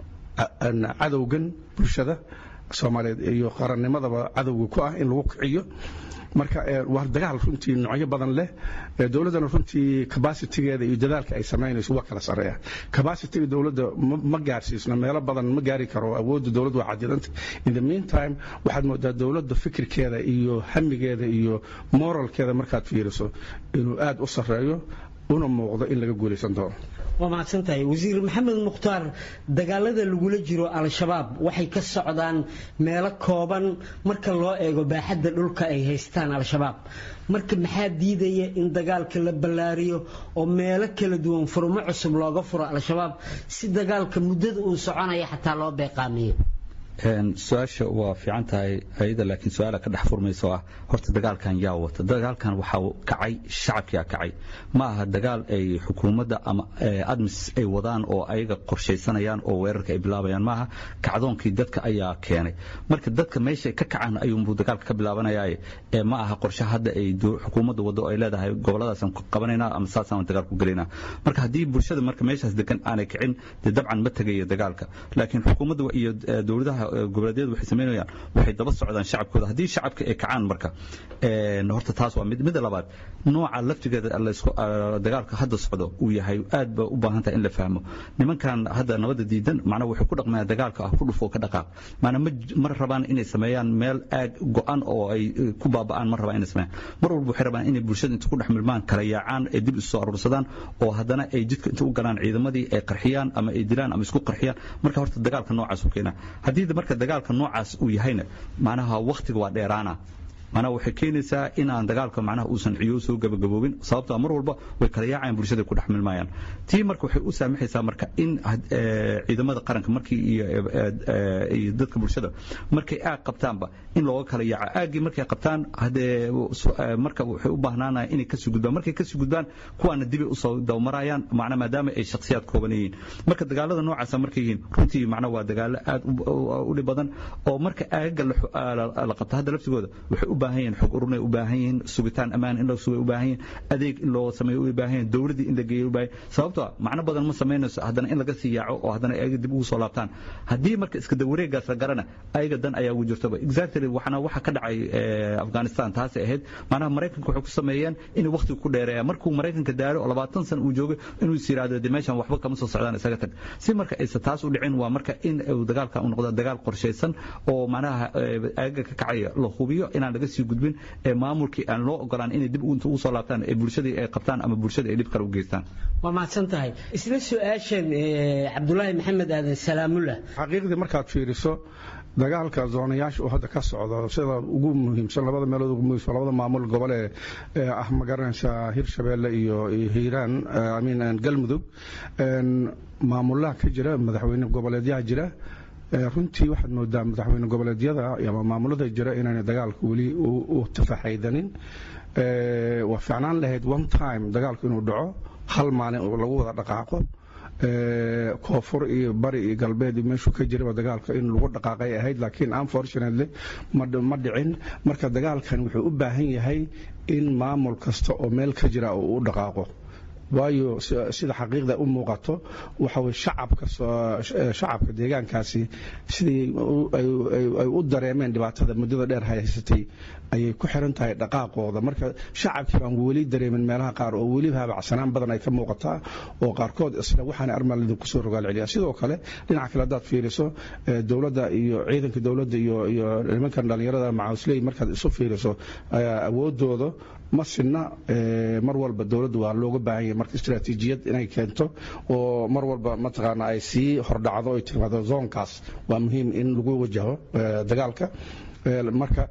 Speaker 2: cadowgan bulshada soomaaliyeed iyo qarannimadaba cadowga ku ah in lagu kiciyo marka waa dagaal runtii noocyo badan leh dowladdana runtii cabacitigeeda iyo dadaalka ay samaynayso waa kala sareeya cabacitiga dowladda ma gaarsiisno meelo badan ma gaari karo awoodda dowladda waa cadidanta in the meantime waxaad moodaa dowladda fikirkeeda iyo hamigeeda iyo moralkeeda markaad fiiriso inuu aad u sareeyo una muuqdo in laga guulaysan doono
Speaker 10: waa mahadsan tahay wasiir maxamed mukhtaar dagaalada lagula jiro al-shabaab waxay ka socdaan meelo kooban marka loo eego baaxadda dhulka ay haystaan al-shabaab marka maxaa diidaya in dagaalka la ballaariyo oo meelo kala duwan furmo cusub looga furo al-shabaab si dagaalka muddada uu soconaya xataa loo beeqaamiyo
Speaker 4: su-aasha waa fiican tahay ayada laakiin su-aala ka dhex furmaysa oo ah horta dagaalkan yaa wata dagaalkan waxaa kacay shacabkiyaa kacay ma aha dagaal ay xukuumadda ama admis ay wadaan oo ayaga qorshaysanayaan oo weerarka ay bilaabayaan maaha kacdoonkii dadka ayaa keenay marka dadka meesha ka kacaan ayuunbuu dagaalka ka bilaabanayaaye ee ma aha qorshe hadda ay xukuumadda waddo ay leedahay gobolladaasan qabanaynaa ama saasaan dagaal ku gelaynaa marka haddii bulshada marka meeshaas degan aanay kicin dee dabcan ma tegayo dagaalka laakiin xukuumadda iyo dowladaha goboleedyadu waxay samaynayaan waxay daba socdaan shacabkooda haddii shacabka ay kacaan marka horta taas waa mid midda labaad nooca laftigeeda dagaalka hadda socdo uu yahay aad ba u baahan tahay in la fahmo nimankan hadda nabadda diidan macnaa waxay ku dhaqmayaan dagaalka ah ku dhufoo ka dhaqaaq maanaa ma rabaan inay sameeyaan meel aag go-an oo ay ku baaba'aan ma rabaan inay sameeyaan mar walba waxay rabaan inay bulshada inta ku dhex milmaan kala yaacaan ay dib isu soo aruursadaan oo haddana ay jidka inta u galaan ciidamadii ay qarxiyaan ama ay dilaan ama isku qarxiyaan marka horta dagaalka noocaas u keenaa haddii marka dagaalka noocaas uu yahayna macnaha wakhtiga waa dheeraana macnaha waxay keenaysaa inaan dagaalka macnaha uusan ciyo soo gabagaboobin sababtoo mar walba way kala yaacayaan bulshada ku dhex milmayaan tii marka waxay u saamaxaysaa marka in ciidamada qaranka markii iyo dadka bulshada markay aag qabtaanba in looga kala yaaco aaggii markay qabtaan haddee marka waxay u baahnaanaya inay kasii gudbaan markay kasii gudbaan kuwaana dibay usoo dabamarayaan macna maadaama ay shakhsiyaad kooban yihiin marka dagaalada noocaasa markay yihiin runtii macna waa dagaalo aad u dhib badan oo marka aagaga la qabta hadda laftigooda waxay u baahan yihiin xog ururnay u baahan yihiin sugitaan ammaan in la sugay u baahan yihiin adeeg in loo sameeyo u baahan yihiin dowladdii in la geeyo u baahan sababtoo macno badan ma samaynayso haddana in laga sii yaaco oo haddana ayaga dib ugu soo laabtaan haddii marka iska dawareegaas la garana ayaga dan ayaa ugu jirtaba exactly waxana waxa ka dhacay afghanistan taasay ahayd macnaha maraykanka waxay ku sameeyeen in waqtigu ku dheereeya markuu maraykanka daaro oo labaatan san uu joogo inuu is yidhaahdo de meeshan waxba kama soo socdaan isaga tag si marka aysa taas u dhicin waa marka in uu dagaalka u noqdo dagaal qorshaysan oo macnaha agaga ka kacaya la hubiyo inaan laga sii gudbin ee maamulkii aan loo ogolaan inay dib inta ugu soo laabtaan ee bulshadii ay qabtaan ama bulshada ay dhib kale u geystaan
Speaker 10: waa mahadsan tahay isla su-aashan cabdulaahi maxamed aadan salaamullah
Speaker 2: xaqiiqdii markaad fiiriso dagaalka zoonayaasha uu hadda ka socdo sida ugu muhiimsan labada meelood ugu muhiimsan labada maamul gobole ee ah ma garanaysaa hirshabeelle iyo hiiraan amiin galmudug maamulaha ka jira madaxweyne goboleedyaha jira runtii waxaad moodaa madaxweyne goboleedyada ama maamulada jira inaana dagaalka weli u tafaxaydanin waa fiicnaan lahayd one time dagaalku inuu dhaco hal maalin oo lagu wada dhaqaaqo koonfur iyo bari iyo galbeed iyo meeshuu ka jiraba dagaalka in lagu dhaqaaqay ahayd laakiin unfortunately ma dhicin marka dagaalkan wuxuu u baahan yahay in maamul kasta oo meel ka jira uu u dhaqaaqo waayo sida xaqiiqda u muuqato waxa weye shacabka shacabka deegaankaasi sidii ay u dareemeen dhibaatada muddada dheer haysatay ayay ku xiran tahay dhaqaaqooda marka shacabkii baan weli dareemin meelaha qaar oo weli habacsanaan badan ay ka muuqataa oo qaarkood isla waxaana armaal idinku soo rogaal celiya sidoo kale dhinaca kale haddaad fiiriso dowladda iyo ciidanka dowladda iyo iyo nimankan dhallinyarada macawisley markaad isu fiiriso awoodooda ma sinna mar walba dowladda waa looga baahan yahay marka istaraatiijiyad inay keento oo mar walba mataqaana ay sii hordhacdo ay timaado zoonkaas waa muhiim in lagu wajaho dagaalka marka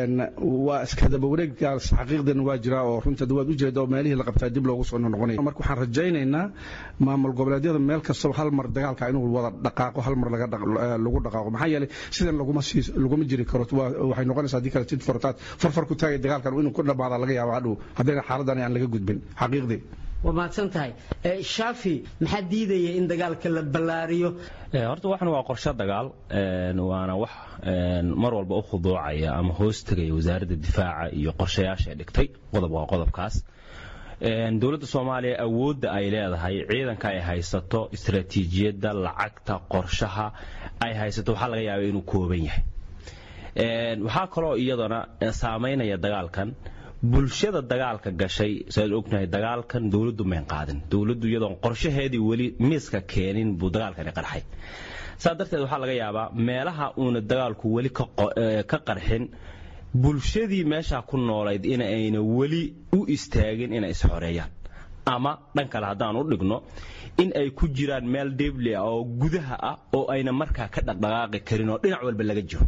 Speaker 2: waa iskadaba wareeggaas xaqiiqdan waa jiraa oo runta waad u jeeda oo meelihii la qabtaa dib loogu soo noqonaya marka waxaan rajaynaynaa maamul goboleedyada meel kastaba hal mar dagaalka inuu wada dhaqaaqo hal mar lagu dhaqaaqo maxaa yeelay sidan laguma sii laguma jiri karo waxay noqonaysaa haddii kale tid fortaad farfar ku taagay dagaalkan inuu ku dhamaada laga yaabo hadhow haddayna xaaladan aan laga gudbin xaqiiqdii
Speaker 10: waa mahadsan tahay shaafi maxaa diidaya in dagaalka la ballaariyo
Speaker 11: horta waxan waa qorshe dagaal waana wax mar walba u khuduucaya ama hoos tegaya wasaaradda difaaca iyo qorshayaasha dhigtay qodob waa qodobkaas dowladda soomaaliya awoodda ay leedahay ciidanka ay haysato istaraatiijiyadda lacagta qorshaha ay haysato waxaa laga yaaba inuu kooban yahay waxaa kaloo iyadana saamaynaya dagaalkan bulshada dagaalka gashay saad ognahay dagaalkan dowladdu mayn qaadin dowladdu iyadoon qorshaheedii weli miiska keenin buu dagaalkani qarxay saa darteed waxaa laga yaabaa meelaha uuna dagaalku weli ka qarxin bulshadii meeshaa ku noolayd in ayna weli u istaagin inay isxoreeyaan ama dhan kale haddaan u dhigno in ay ku jiraan meel debli ah oo gudaha ah oo ayna markaa ka dhaqdhaqaaqi karin oo dhinac walba laga jiro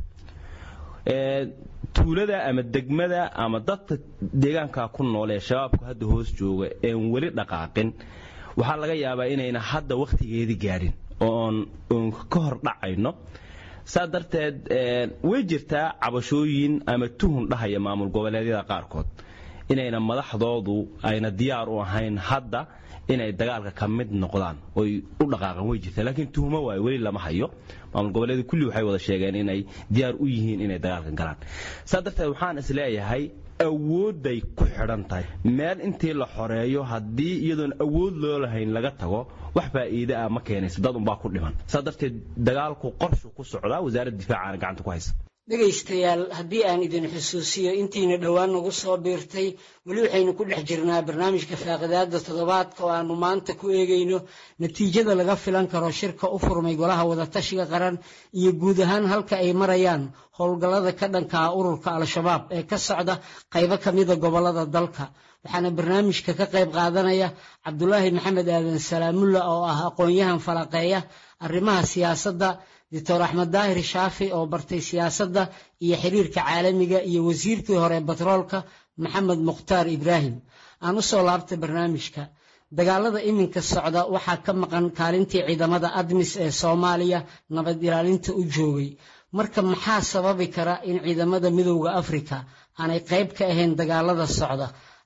Speaker 11: tuulada ama degmada ama dadka deegaanka ku nool ee shabaabku hadda hoos jooga een weli dhaqaaqin waxaa laga yaabaa inayna hadda wakhtigeedii gaadhin oon ka hor dhacayno saa darteed way jirtaa cabashooyin ama tuhun dhahaya maamul goboleedyada qaarkood inayna madaxdoodu ayna diyaar u ahayn hadda inay dagaalka ka mid noqdaan oy u dhaqaaqaan way jirtaa laakiin tuhumo waayo weli lama hayo maamul goboleedu kulli waxay wada sheegeen inay diyaar u yihiin inay dagaalka galaan saa darteed waxaan is leeyahay awoodday ku xidhan tahay meel intii la xoreeyo haddii iyadoon awood loo lahayn laga tago wax faa'iide ah ma keenayso dad unbaa ku dhiman saa darteed dagaalku qorshu ku socdaa wasaaradda difaacaana gacanta ku haysa
Speaker 10: dhegaystayaal haddii aan idin xusuusiyo intiina dhowaan nagu soo biirtay weli waxaynu ku dhex jirnaa barnaamijka faaqidaada toddobaadka oo aanu maanta ku eegayno natiijada laga filan karo shirka u furmay golaha wadatashiga qaran iyo guud ahaan halka ay marayaan howlgallada ka dhanka ah ururka al-shabaab ee ka socda qaybo ka mida gobollada dalka waxaana barnaamijka ka qayb qaadanaya cabdulaahi maxamed aadan salaamulla oo ah aqoon-yahan falaqeeya arrimaha siyaasadda doctor axmed daahir shaafi oo bartay siyaasadda iyo xiriirka caalamiga iyo wasiirkii hore batroolka maxamed mukhtaar ibraahim aan u soo laabtay barnaamijka dagaalada iminka socda waxaa ka maqan kaalintii ciidamada admis ee soomaaliya nabad ilaalinta u joogay marka maxaa sababi kara in ciidamada midowda afrika aanay qayb ka ahayn dagaalada socda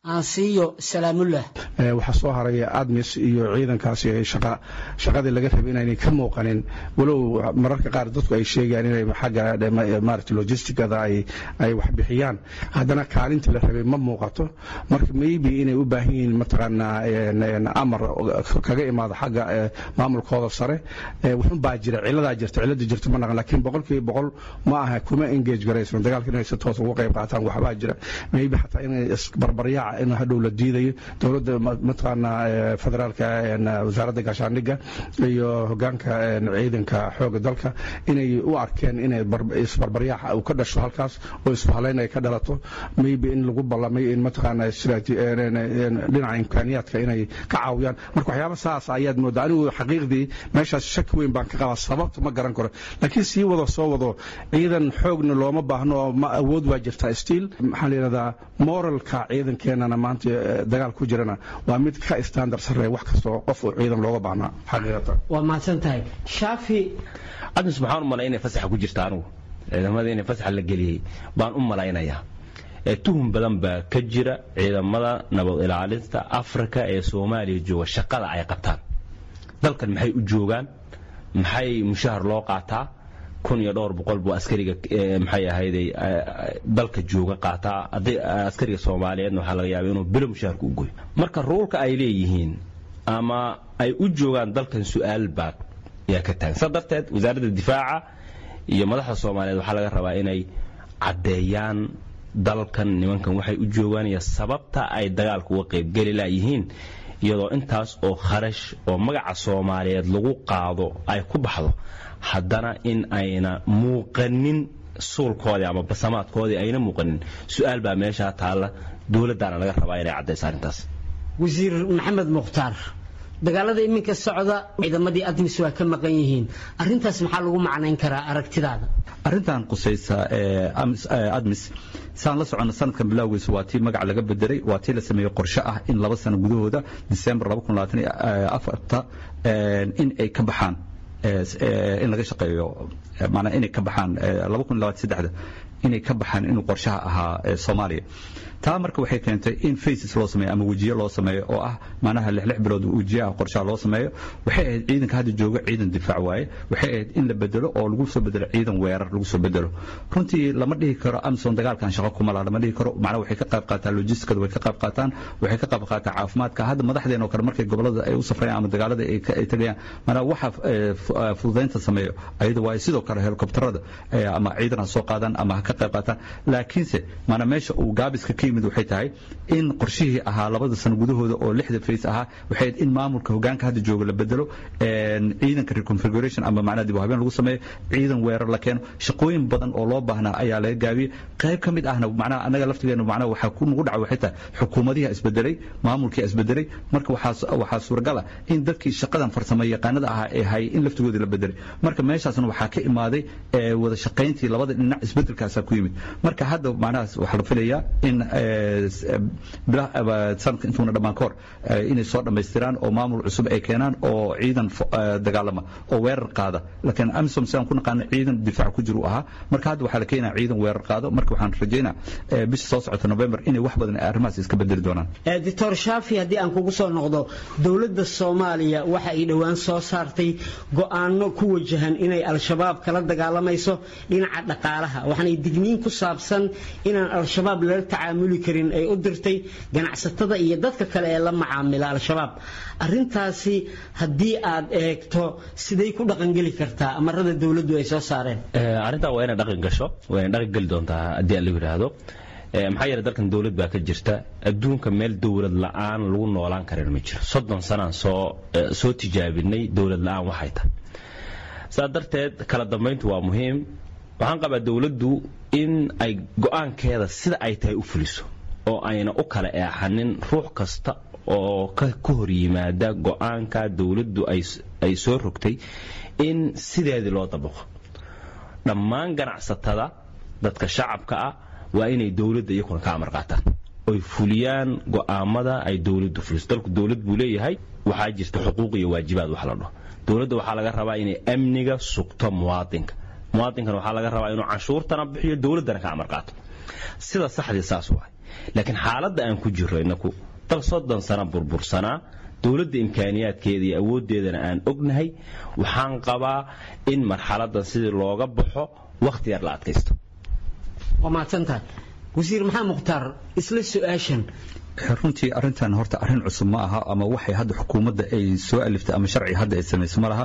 Speaker 10: aansiiyo salaamullah
Speaker 2: waxaa soo haray admis iyo ciidankaasi shaqadii laga rabay inaynay ka muuqanin walow mararka qaar dadku ay sheegayaan inay xagga maarata logisticada ay wax bixiyaan haddana kaalintii la rabay ma muuqato marka maybe inay u baahan yihiin mataqaanaa amar kaga imaado xagga maamulkooda sare wuxun baa jira ciladaa jirta cilada jirta ma naqan laakiin boqolkiiba boqol ma aha kuma engage garaysan dagaalka inay si toos uga qayb qaataan waxbaa jira maybe xataa inay isbarbaryaaca in hadhow la diidayo dowladda mataqaanaa federaalka wasaaradda gaashaandhigga iyo hogaanka ciidanka xooga dalka inay u arkeen inay isbarbaryaaca uu ka dhasho halkaas oo isfahleyn ay ka dhalato maybe in lagu ballamay in mataqaanaa dhinaca imkaaniyaadka inay ka caawiyaan marka waxyaaba saas ayaad moodaa anigu xaqiiqdii meeshaas shaki weyn baan ka qabaa sababta ma garan karo laakiin sii wado soo wado ciidan xoogna looma baahno oo ma awood waa jirtaa stiil maxaa la yidhahdaa moralka ciidankeenana maanta dagaal ku jirana waa mid ka standard sarreeya wax kastoo qof uu ciidan looga baahnaa xaqiiqatan
Speaker 10: waa mahadsan tahay shaafi
Speaker 11: admis maxaan u malay inay fasaxa ku jirta anigu ciidamada inay fasaxa la geliyey baan u malaynayaa tuhum badan baa ka jira ciidamada nabad ilaalinta afrika ee soomaaliya jooga shaqada ay qabtaan dalkan maxay u joogaan maxay mushahar loo qaataa kun iyo dhowr boqol buu askariga maxay ahayday dalka jooga qaataa askariga soomaaliyeedna waxaa laga yaaba inuu bilo mushaharka u goyo marka ruulka ay leeyihiin ama ay u joogaan dalkan su-aal baa yaa ka taagan saa darteed wasaaradda difaaca iyo madaxda soomaaliyeed waxaa laga rabaa inay caddeeyaan dalkan nimankan waxay u joogaan iyo sababta ay dagaalka uga qaybgeli layihiin iyadoo intaas oo kharash oo magaca soomaaliyeed lagu qaado ay ku baxdo haddana in ayna muuqanin suulkoodii ama basamaadkoodii ayna muuqanin su-aal baa meeshaa taalla dowladdaana laga rabaa inay caddaysa arrintaas
Speaker 10: wasiir maxamed mukhtaar dagaalada iminka socda ciidamadii admis waa ka maqan yihiin arintaas maxaa lagu macnayn karaa aragtidaada
Speaker 4: arrintan qusaysa admis saan la socono sanadkan bilowgiisa waa tii magac laga bedelay waa tii la sameeyey qorshe ah in laba sano gudahooda disembar in ay ka baxaan in laga shaqeeyo maanaa inay ka baxaan inay ka baxaan inuu qorshaha ahaa soomaaliya taa marka waxay keentay in faces loo sameeyo ama wejiye loo sameeyo oo ah macnaha lix bilood wejiyaha qorshaha loo sameeyo waxay ahayd ciidanka hadda jooga ciidan difaac waaye waxay ahayd in la bedelo oo lagu soo bedelo ciidan weerar lagu soo bedelo runtii lama dhihi karo amazon dagaalkan shaqo kuma laha lama dhihi karo macnaha waxay ka qayb qaataan logistikada way ka qayb qaataan waxay ka qayb qaataan caafimaadka hadda madaxdeen oo kale markay gobolada ay u safrayaan ama dagaalada ay tagayaan macnaha waxa fududaynta sameeyo ayada waaye sidoo kale helikobtarada ama ciidan ha soo qaadaan ama ha ka qayb qaataan laakiinse maanaa meesha uu gaabiska ka yimid waxay tahay in qorshihii ahaa labada sano gudahooda oo lixda fays ahaa waxay in maamulka hogaanka hadda jooga la bedelo ciidanka reconfiguration ama macnaha dib u habeen lagu sameeyo ciidan weerar la keeno shaqooyin badan oo loo baahnaa ayaa laga gaabiyey qayb ka mid ahna macnaha annaga laftigeena macnaha waxaa ku nagu dhaca waxay tahay xukuumadihi isbedelay maamulkii isbedelay marka waxaa waxaa suuragal ah in dadkii shaqadan farsamo yaqaanada ahaa ee hayay in laftigoodii la bedelay marka meeshaasna waxaa ka imaaday wada shaqayntii labada dhinac isbedelkaasaa ku yimid marka hadda macnahaas waxaa la filayaa in sanadka intuuna dhammaan ka hor inay soo dhammaystiraan oo maamul cusub ay keenaan oo ciidan dagaalama oo weerar qaada laakiin amisom sidaan ku naqaana ciidan difaac ku jiru ahaa marka hadda waxaa la keenaya ciidan weerar qaado marka waxaan rajaynaa bisha soo socota november inay wax badan arrimahaas iska bedeli doonaan
Speaker 10: doctor shaafi haddii aan kugu soo noqdo dowladda soomaaliya waxa ay dhowaan soo saartay go'aano ku wajahan inay al-shabaab kala dagaalamayso dhinaca dhaqaalaha waxaanay digniin ku saabsan inaan al-shabaab lala tacaamuli karin ay u dirtay ganacsatada iyo dadka kale ee la macaamila al-shabaab arintaasi haddii aad eegto siday ku dhaqangeli kartaa amarada dowladdu ay soo saareen
Speaker 11: arrintaa waa inay dhaqan gasho waa inay dhaqan geli doontaa haddii aan la yidhaahdo maxaa yeelay dalkan dowlad baa ka jirta adduunka meel dowlad la'aan lagu noolaan karin ma jiro soddon sanaan soo soo tijaabinay dowlad la'aan waxay tahay saa darteed kala dambayntu waa muhiim waxaan qabaa dowladdu in ay go'aankeeda sida ay tahay u fuliso oo ayna u kala eexanin ruux kasta oo ka hor yimaada go'aanka dowladdu ay soo rogtay in sideedii loo dabaqo dhammaan ganacsatada dadka shacabka ah waa inay dowladda iyakuna ka amar qaataan oy fuliyaan go'aamada ay dowladdu fuliso dalku dowlad buu leeyahay waxaa jirta xuquuq iyo waajibaad wax la dhaho dowladda waxaa laga rabaa inay amniga sugto muwaadinka muwaadinkan waxaa laga rabaa inuu canshuurtana bixiyo dowladdana ka amar qaato sida saxdii saas waay laakiin xaaladda aan ku jirro inaku dal soddon sano burbursanaa dowladda imkaaniyaadkeeda iyo awooddeedana aan ognahay waxaan qabaa in marxaladan sidii looga baxo wakhti yar la adkaysto
Speaker 10: waa mahadsantahay wasiir maxamed mukhtaar isla su-aashan
Speaker 4: runtii arrintan horta arrin cusub ma aha ama waxay hadda xukuumadda ay soo aliftay ama sharci hadda ay samayso ma laha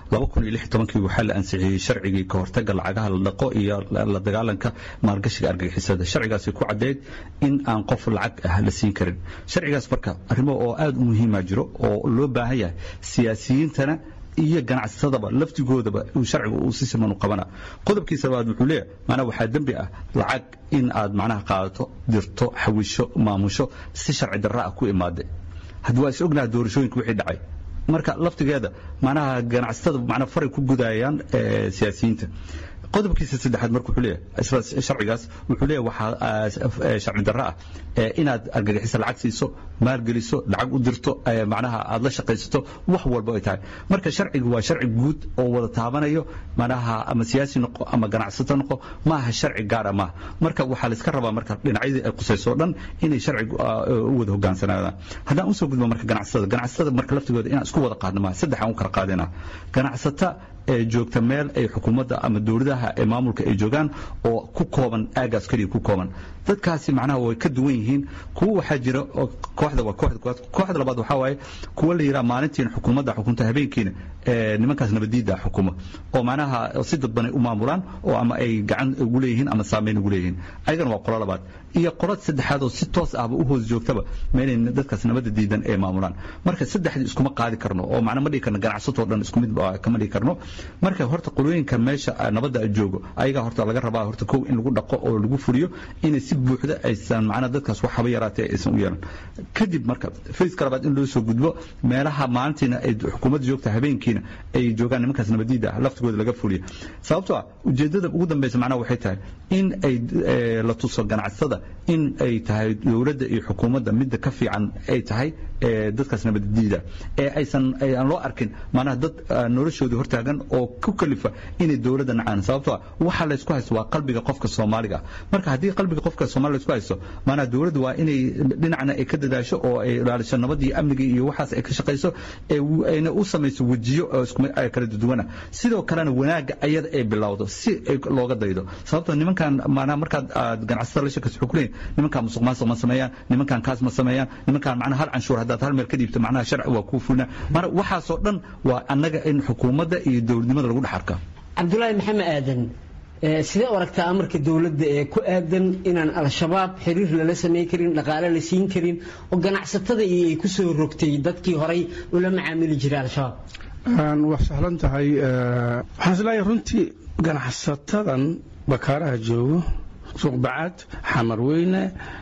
Speaker 4: kii waxaa la ansixiyey sharcigii ka hortaga lacagaha la dhaqo iyo la dagaalanka maalgashiga argagixisada sharcigaasi ku caddeyd in aan qof lacag ah la siin karin sharcigaas marka arrimo oo aad u muhiima jiro oo loo baahan yahay siyaasiyiintana iyo ganacsatadaba laftigoodaba sharciga uu si siman u qabana qodobkiisa labaad wuxuu leeyahay macnaha waxaa dembi ah lacag in aad macnaha qaadato dirto xawisho maamusho si sharci darra ah ku imaaday haddi waa is ognaha doorashooyinka wixii dhacay marka laftigeeda macnaha ganacsatada macnaha faray ku gudayaan siyaasiyiinta qodobkiisa saddexaad marka wuxuu leeyahay isla sharcigaas wuxuu leeyahay waxaa sharci darro ah inaad argagixisa lacag siiso maalgeliso lacag u dirto macnaha aad la shaqaysato wax walba ay tahay marka sharcigu waa sharci guud oo wada taabanayo macnaha ama siyaasi noqo ama ganacsato noqo maaha sharci gaara maaha marka waxaa la iska rabaa marka dhinacyadii ay qusayso o dhan inay sharcigu u wada hogaansanaadaan haddaan usoo gudbo marka ganacsatada ganacsatada marka laftigooda inaan isku wada qaadno maaha saddex aan u kala qaadina ganacsata ee joogta meel ay xukuumadda ama dowladaha ee maamulka ay joogaan oo ku kooban aagaas keliya ku kooban dadkaasi macnaha way ka duwan yihiin kuwa waxaa jira oo kooxda waa kooxda koowaad kooxda labaad waxaa waaye kuwa la yidhaha maalintiina xukuumadda xukunta habeenkiina nimankaas nabadiidda xukuma oo macnaha si dadban ay u maamulaan oo ama ay gacan ugu leeyihiin ama saameyn ugu leeyihiin ayagana waa qolo labaad iyo qolad saddexaad oo si toos ahba u hoos joogtaba meelay dadkaas nabadda diidan ee maamulaan marka saddexdii iskuma qaadi karno oo macna ma dhigi karno ganacsatoo dhan isku mid kama dhigi karno marka horta qolooyinka meesha nabadda joogo ayagaa horta laga rabaa horta kow in lagu dhaqo oo lagu fuliyo inay si buuxda aysan macnaha dadkaas wax haba yaraatee aysan u yeelan kadib marka fayska labaad in loo soo gudbo meelaha maalintiina ay xukuumadda joogta habeenkiina ay joogaan nimankaas nabadiida ah laftigooda laga fuliyo sababtoo ah ujeeddada ugu dambaysa macnaha waxay tahay in ay la tuso ganacsada in ay tahay dowladda iyo xukuumadda midda ka fiican ay tahay dadkaas nabadiida ee aysan aan loo arkin macnaha dad noloshoodii hortaagan oo ku kalifa inay dowladda nacaan sababtoo ah waxa laysku haysto waa qalbiga qofka soomaaliga marka haddii qalbiga qofka soomaaliga laysku haysto macnaha dowladda waa inay dhinacna ay ka dadaasho oo ay ilaaliso nabadii amnigii iyo waxaas ay ka shaqayso ayna u samayso wejiyo oo isku kala duwana sidoo kalena wanaagga ayada ay bilowdo si ay looga daydo sababtoo nimankan macnaha markaad aad ganacsatada la shakayso wuxuu kuleeyahay nimankan musuq maasuq ma sameeyaan nimankan kaas ma sameeyaan nimankan macnaha hal canshuur haddaad hal meel ka dhiibto macnaha sharci waa kuu fulna mana waxaasoo dhan waa annaga in xukuumadda iyo dowladnimada lagu dhex arka
Speaker 10: cabdulaahi maxamed aadan sidee u aragtaa amarka dowladda ee ku aadan inaan al-shabaab xiriir lala samayn karin dhaqaale la siin karin oo ganacsatada iyo ay ku soo rogtay dadkii horay ula macaamili jiray al-shabaab
Speaker 2: waa sahlan tahay waxaan isleeyahay runtii ganacsatadan bakaaraha joogo suuqbacaad xamarweyne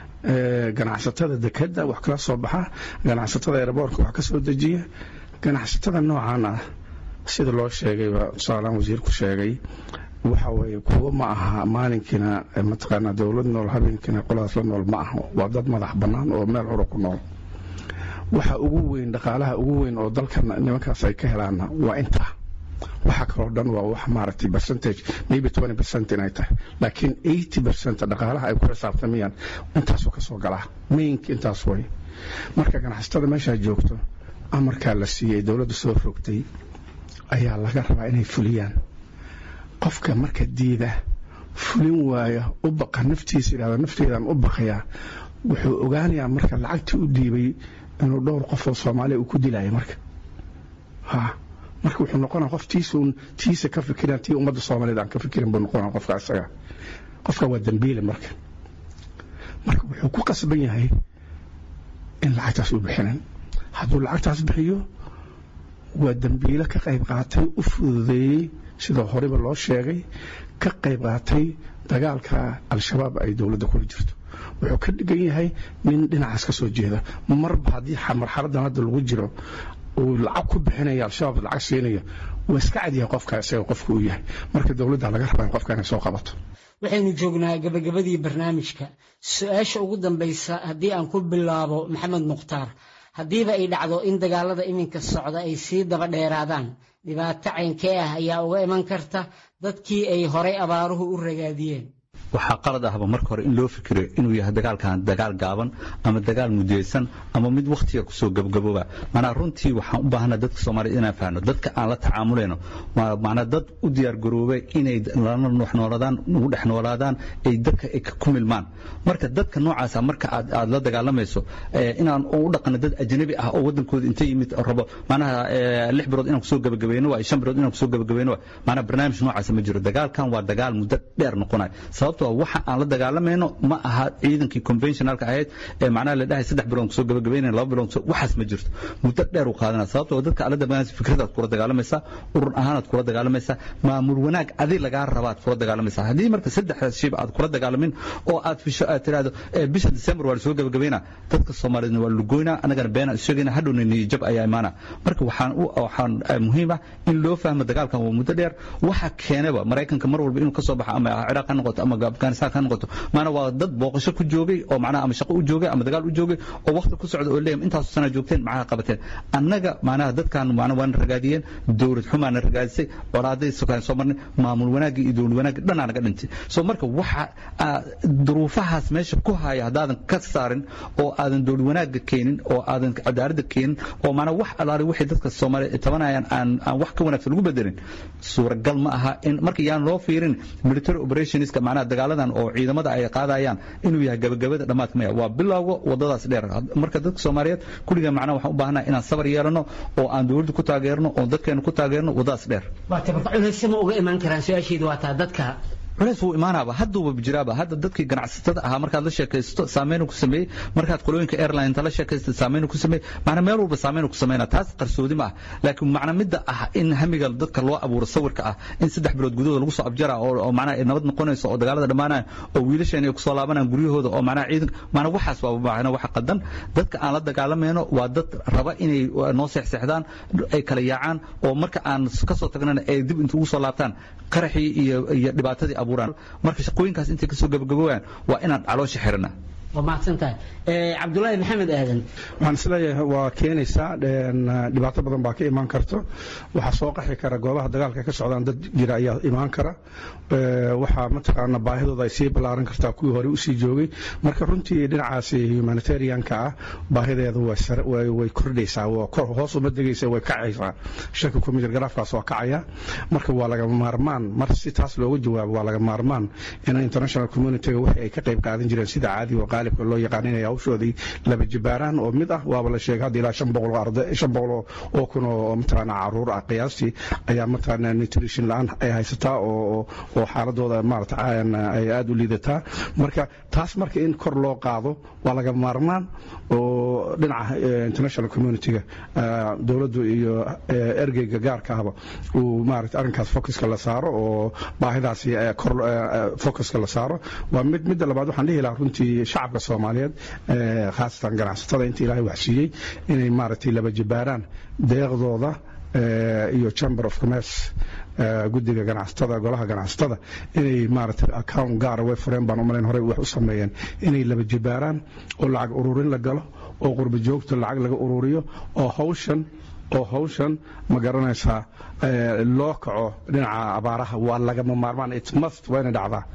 Speaker 2: ganacsatada dekeda wax kala soo baxa ganacsatada eeraboorka wax ka soo dejiya ganacsatada noocan ah sida loo sheegayba tusaalaan wasiirku sheegay waxa weeye kuwo ma aha maalinkiina mataqaanaa dowlad nool habeenkiina qoladaas la nool ma aha waa dad madax bannaan oo meel hura ku nool waxa ugu weyn dhaqaalaha ugu weyn oo dalkan nimankaas ay ka helaanna waa intaa waxa kaloo dhan waa wax maaragtay percentage maybe twenty percent inay tahay laakiin eighty percent dhaqaalaha ay ku xisaabtamayaan intaasuu ka soo galaa mainka intaas way marka ganacsatada meeshaa joogto amarkaa la siiyey dowladda soo rogtay ayaa laga rabaa inay fuliyaan qofka marka diida fulin waaya u baqa naftiisa idhahda nafteedaan u baqayaa wuxuu ogaanayaa marka lacagtii u dhiibay inuu dhowr qof oo soomaaliya uu ku dilaya marka ha marka wuxuu noqonaa qof tiisuun tiisa ka fikiran tii ummadda soomaaliyeed aan ka fikirin buu noqonaa qofka isaga qofka waa dambiile marka marka wuxuu ku qasban yahay in lacagtaas u bixinan hadduu lacagtaas bixiyo waa dambiile ka qayb qaatay u fududeeyey sidoo horeba loo sheegay ka qayb qaatay dagaalka al-shabaab ay dowladda kula jirto wuxuu ka dhigan yahay nin dhinacaas ka soo jeeda marba haddii marxaladan hadda lagu jiro uu lacag ku bixinaya al-shabaab lacag siinaya waa iska cadyahay qofka isaga qofka uu yahay marka dowladda laga rabaa in qofka inay soo qabato
Speaker 10: waxaynu joognaa gabagabadii barnaamijka su-aasha ugu dambaysa haddii aan ku bilaabo maxamed mukhtaar haddiiba ay dhacdo in dagaalada iminka socda ay sii daba dheeraadaan dhibaato caynkee ah ayaa uga iman karta dadkii ay horay abaaruhu u ragaadiyeen
Speaker 4: waxaa qalad ahba marka hore in loo fikiro inuu yahay dagaalkan dagaal gaaban ama dagaal mudaysan ama mid wakhtiga kusoo gabgabooba manaa runtii waxaan u baahana dadka soomaaliyed inaan fahno dadka aan la tacaamulayno manaa dad u diyaar garoobay inay lana noolaadaan ugu dhex noolaadaan ay dadka ay ku milmaan marka dadka noocaasa marka aad la dagaalamayso inaan u dhaqano dad ajnabi ah oo wadankooda inta yimid rabo manaha lix bilood inaan kusoo gabagabayno waa shan bilood inaan kusoo gabagabayno waa manaa barnaamij noocaasa ma jiro dagaalkan waa dagaal muddo dheer noqonaya sababtoo waxa aan la dagaalamayno ma aha ciidankii conventionalka ahayd ee macnaha la dhahay saddex bilood kusoo gabagabaynaya laba bilood waxaas ma jirto muddo dheer u qaadanaya sababtoo dadka aad la dagaalamaysa fikradaad kula dagaalamaysaa urur ahaanaad kula dagaalamaysaa maamul wanaag adi lagaa rabaad kula dagaalamaysaa haddii marka saddexdaas shayba aad kula dagaalamin oo aad fisho aad tiraahdo bisha december waa lasoo gabagabaynaa dadka soomaaliyeedna waa lugoynaa annagana beenaan isheegayna hadhowna niyajab ayaa imaana marka waxaan waxaan muhiim ah in loo fahmo dagaalkan waa muddo dheer waxa keenaba maraykanka mar walba inuu ka soo baxo ama ciraaq ha noqoto ama afghanistan ha noqoto maana waa dad booqasho ku joogay oo macnaha ama shaqo u joogay ama dagaal u joogay oo waqti ku socda oo leeyam intaasu sana joogteen maxaa qabateen annaga macnaha dadkan macnaha waana ragaadiyeen dowlad xumaana ragaadisay colaaday sokaan soo marnay maamul wanaagii iyo dowlad wanaagii dhanaa naga dhintay soo marka waxa duruufahaas meesha ku haya haddaadan ka saarin oo aadan dowlad wanaaga keenin oo aadan cadaaladda keenin oo macnaha wax alaali wixii dadka soomaaliya tabanayaan aan aan wax ka wanaagsan lagu bedelin suuragal ma aha in marka yaan loo fiirin military operationska macnaha dagaaladan oo ciidamada ay qaadayaan inuu yahay gabagabada dhammaadka maya waa bilowga wadadaas dheer marka dadka soomaaliyeed kulliga macnaha waxaan u baahanaa inaan sabar yeelano oo aan dowladda ku taageerno oo dadkeena ku taageerno wadadaas dheer
Speaker 10: waata marka culeysama uga imaan karaan su-aasheedu waa taa dadka
Speaker 4: culeys wuu imaanaaba hadduuba jiraaba hadda dadkii ganacsatada ahaa markaad la sheekaysto saameynu ku sameeyey markaad qolooyinka airline la sheekaysto saameynu ku sameeyey macna meel walba saameynu ku sameynaa taas qarsoodi ma ah laakiin macna midda ah in hamiga dadka loo abuuro sawirka ah in saddex bilood gudahooda lagu soo abjara oo macnaha ay nabad noqonayso oo dagaalada dhammaanaya oo wiilasheena ay kusoo laabanayaan guryahooda oo macnaha ciidan macna waxaas waa macna waxa qadan dadka aan la dagaalamayno waa dad raba inay noo seexseexdaan ay kala yaacaan oo marka aan ka soo tagnana ay dib inta ugu soo laabtaan qaraxii iyo iyo dhibaatadii abuuraan marka shaqooyinkaas intay kasoo gabagaboobaan waa inaan caloosha xirana
Speaker 10: waa mahadsan tahay cabdulaahi maxamed aadan
Speaker 2: waxaan isleeyahay waa keenaysaa dhibaato badan baa ka imaan karto waxaa soo qaxi kara goobaha dagaalka ka socdaan dad jira ayaa imaan kara waxaa mataqaana baahidooda ay sii ballaaran kartaa kuwii hore usii joogay marka runtii dhinacaasi humanitarianka ah baahideeda way kordhaysaa hoos uma degaysa way kacaysaa shaki kuma jir garaafkaas waa kacaya marka waa laga maarmaan mar si taas looga jawaabo waa laga maarmaan in international communityga wixii ay ka qayb qaadan jireen sida caadiga oo qaalibka loo yaqaan inay hawshoodii laba jibaaraan oo mid ah waaba la sheegay hadda ilaa shan boqol arday shan boqol oo kun oo mataqaana caruur ah qiyaastii ayaa mataqaana nutrition la-aan ay haysataa oo oo xaaladooda maarata ay aada u liidataa marka taas marka in kor loo qaado waa laga maarmaan oo dhinaca international communityga dowladdu iyo ergeyga gaarka ahba uu maarata arrinkaas focuska la saaro oo baahidaasi kor focuska la saaro waa mid midda labaad waxaan dhihi lahaa runtii shacabka soomaaliyeed khaasatan ganacsatada inta ilaahay waxsiiyey inay maaragtay laba jibaaraan deeqdooda iyo chamber of commerce guddiga ganacsatada golaha ganacsatada inay maaragtay account gaara way fureen baan umalayn horey wax u sameeyeen inay laba jibaaraan oo lacag ururin la galo oo qurba joogta lacag laga ururiyo oo hawshan oo hawshan ma garanaysaa loo kaco dhinaca abaaraha waa lagama maarmaan it must waa inay dhacdaa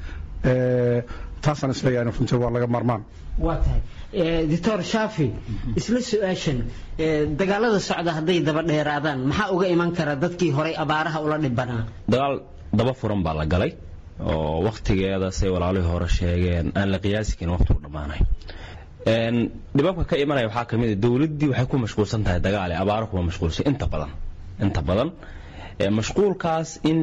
Speaker 2: taasaan isleeyahay runtii waa laga maarmaan
Speaker 10: waa tahay doctor shaafi isla su-aashan dagaalada socda hadday daba dheeraadaan maxaa uga iman kara dadkii horay abaaraha ula dhibanaa
Speaker 11: dagaal daba furan baa la galay oo wakhtigeeda say walaalihii hore sheegeen aan la qiyaasi karin waqtigu dhammaanay dhibabka ka imanaya waxaa ka mid a dowladdii waxay ku mashquulsan tahay dagaal ee abaaro kuma mashquulsan inta badan inta badan mashquulkaas in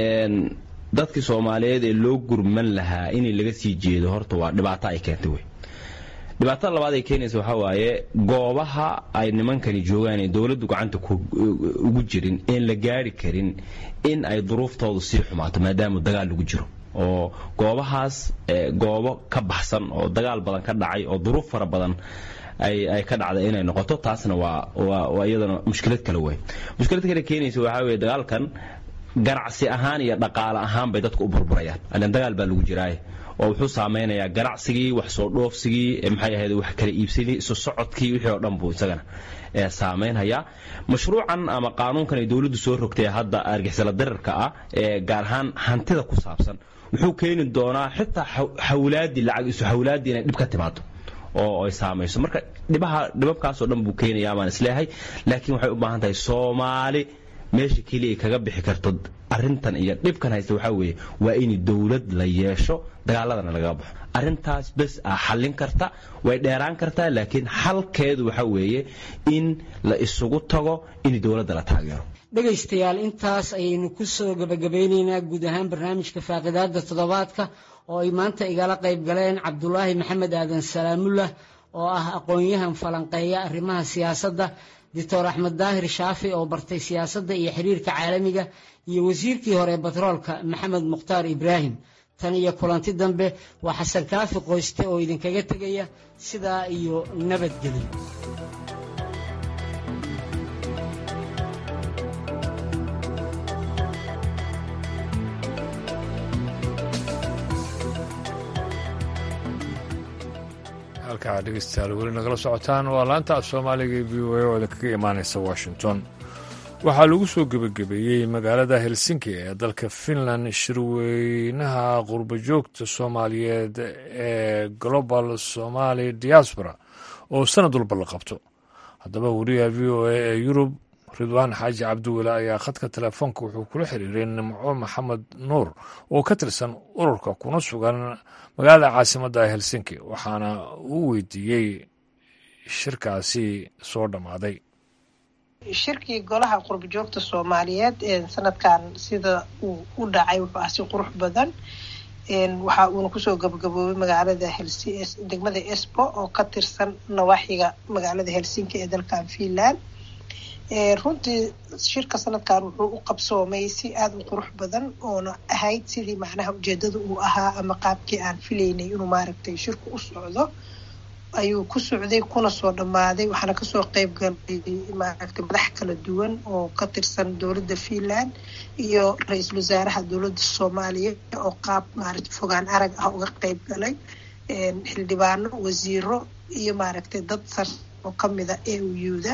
Speaker 11: dadkii soomaaliyeed ee loo gurman lahaa inay laga sii jeedo horta waa dhibaato ay keentay wey dhibaatada labaad ay keenaysa waxaa waaye goobaha ay nimankani joogaan ee dowladdu gacanta ugu jirin een la gaari karin in ay duruuftoodu sii xumaato maadaama dagaal lagu jiro oo goobahaas goobo ka baxsan oo dagaal badan ka dhacay oo duruuf fara badan ay ka dhacda inay noqoto taasna waa iyadana mushkilad kale wey mushkilad kale keenaysa waxaa weye dagaalkan ganacsi ahaan iyo dhaqaale ahaan bay dadku u burburayaan ilan dagaal baa lagu jiraaye oo wuxuu saameynayaa ganacsigii wax soo dhoofsigii maxay ahayd wax kala iibsadii isu socodkii wixii oo dhan buu isagana saameynhayaa mashruucan ama qaanuunkan ay dowladdu soo rogtay hadda argixisala dirarka ah ee gaar ahaan hantida ku saabsan wuxuu keeni doonaa xitaa xawlaadii lacag isu xawlaadii inay dhib ka timaado oo ay saamayso marka dhibaha dhibabkaasoo dhan buu keenayaa baan isleeyahay laakiin waxay u baahan tahay soomaali meesha keliya kaga bixi karto arrintan iyo dhibkan haysta waxaa weeye waa in dowlad la yeesho dagaaladana lagaga baxo arrintaas bes a xallin karta way dheeraan kartaa laakiin xalkeedu waxaa weeye in la isugu tago in dowladda la taageero
Speaker 10: dhegaystayaal intaas ayaynu ku soo gebagabeyneynaa guud ahaan barnaamijka faaqidaada toddobaadka oo ay maanta igala qayb galeen cabdulaahi maxamed aadan salaamullah oo ah aqoon-yahan falanqeeya arrimaha siyaasadda doctor axmed daahir shaafi oo bartay siyaasadda iyo xiriirka caalamiga iyo wasiirkii hore batroolka maxamed mukhtaar ibraahim tan iyo kulanti dambe waa xasan kaafi qoyste oo idinkaga tegaya sidaa iyo nabadgelyo
Speaker 1: halkaa dhegeystayaal weli nagala socotaan waa laanta af soomaaliga v o a oo idinkaga imaanaysa washington waxaa lagu soo gebagabeeyey magaalada helsinki ee dalka finland shirweynaha qurbajoogta soomaaliyeed ee global somaali diaspora oo sanad walba la qabto haddaba wariyaha v o a ee yurub ridwaan xaaji cabdiwele ayaa khadka telefoonka wuxuu kula xiriiray nimco maxamed nuur oo ka tirsan ururka kuna sugan magaalada caasimadda helsinki waxaana uu weydiiyey shirkaasi soo dhammaaday
Speaker 12: shirkii golaha qurbajoogta soomaaliyeed sanadkan sida uu u dhacay wuxuu ah si qurux badan waxa uuna kusoo gabagaboobay magaalada degmada esbo oo ka tirsan nawaaxiga magaalada helsinki ee dalkan finland runtii shirka sanadkan wuxuu u qabsoomay si aada u qurux badan oona ahayd sidii macnaha ujeedada uu ahaa ama qaabkii aan filaynay inuu maaragtay shirku u socdo ayuu ku socday kuna soo dhammaaday waxaana kasoo qeyb galay maaragtay madax kala duwan oo ka tirsan dowladda finland iyo ra-iisul wasaaraha dowladda soomaaliya oo qaab maaragtay fogaan arag ah uga qeyb galay xildhibaano wasiiro iyo maaragtay dad sar oo kamida e u yuda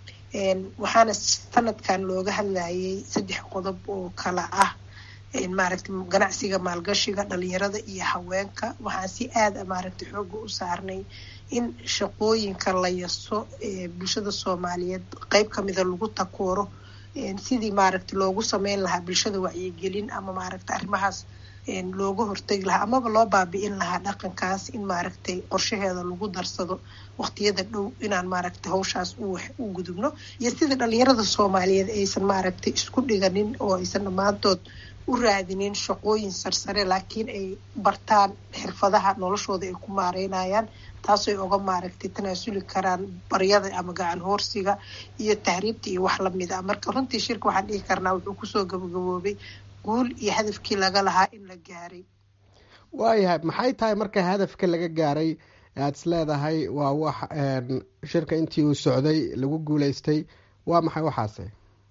Speaker 12: waxaana sanadkan looga hadlayay saddex qodob oo kala ah maaragtay ganacsiga maalgashiga dhalinyarada iyo haweenka waxaan si aada maaragtay xooga u saarnay in shaqooyinka la yaso ee bulshada soomaaliyeed qeyb kamida lagu takooro sidii maaragtay loogu sameyn lahaa bulshada wacyigelin ama maaragtay arrimahaas looga hortegi lahaa amaba loo baabi'in lahaa dhaqankaas in maaragtay qorshaheeda lagu darsado waqtiyada dhow inaan maaragtay hawshaas u gudubno iyo sidii dhalinyarada soomaaliyeed aysan maaragtay isku dhiganin oo aysan dhammaantood u raadinin shaqooyin sarsare laakiin ay bartaan xirfadaha noloshooda ay ku maareynayaan taasay oga maaragtay tanaasuli karaan baryada ama gacan hoorsiga iyo tahriibta iyo wax lamid a marka runtii shirka waxaan dhihi karnaa wuxuu kusoo gabagaboobay guul iyo hadafkii laga lahaa in la gaaray
Speaker 13: waayahay maxay tahay marka hadafka laga gaaray aada is leedahay waa wax shirka intii uu socday lagu guuleystay waa maxay waxaase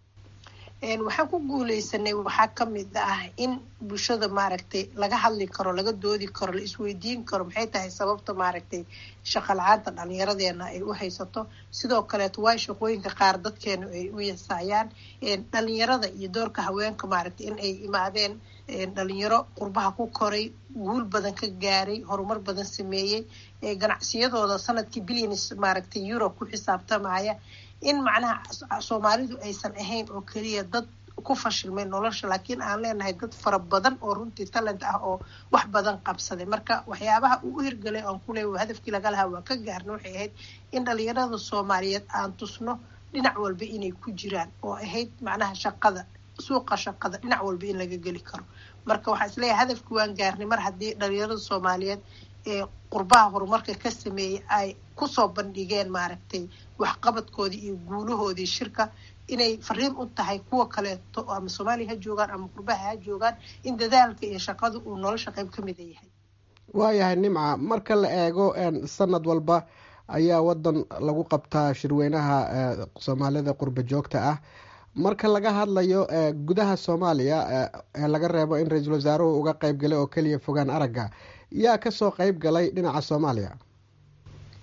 Speaker 12: waxaan ku guuleysanay waxaa kamid ah in bulshada maaragtay laga hadli karo laga doodi karo la isweydiin karo maxay tahay sababta maaragtay shaqa la-aanta dhalinyaradeena ay u haysato sidoo kaleeto waa shaqooyinka qaar dadkeena ay u yasaayaan dhalinyarada iyo doorka haweenka maaragtay in ay imaadeen dhalinyaro qurbaha ku koray guul badan ka gaaray horumar badan sameeyey ganacsiyadooda sanadkii billions maaragtay europe ku xisaabtamaya in macnaha soomaalidu aysan ahayn oo keliya dad ku fashilmay nolosha laakiin aan leenahay dad fara badan oo runtii talent ah oo wax badan qabsaday marka waxyaabaha uu u hirgalay oan ku leeya hadafkii laga lahaa waa ka gaarna waxay ahayd in dhalinyarada soomaaliyeed aan tusno dhinac walba inay ku jiraan oo ahayd macnaha shaqada suuqa shaqada dhinac walba in laga geli karo marka waxaa isleeyahay hadafkii waan gaarnay mar haddii dhalinyarada soomaaliyeed ee qurbaha horumarka ka sameeyey ay kusoo bandhigeen maaragtay waxqabadkoodii iyo guulahoodii shirka inay fariin u tahay kuwa kaleeto ama soomaaliya ha joogaan ama qurbaha ha joogaan in dadaalka iyo shaqada uu nolosha qayb ka mida yahay
Speaker 13: waayahay nimca marka la eego sanad walba ayaa wadan lagu qabtaa shirweynaha soomaalida qurba joogta ah marka laga hadlayo gudaha soomaaliya ee laga reebo in ra-iisul wasaaruhu uga qeyb galay oo keliya fogaan aragga yaa kasoo qeyb galay dhinaca soomaaliya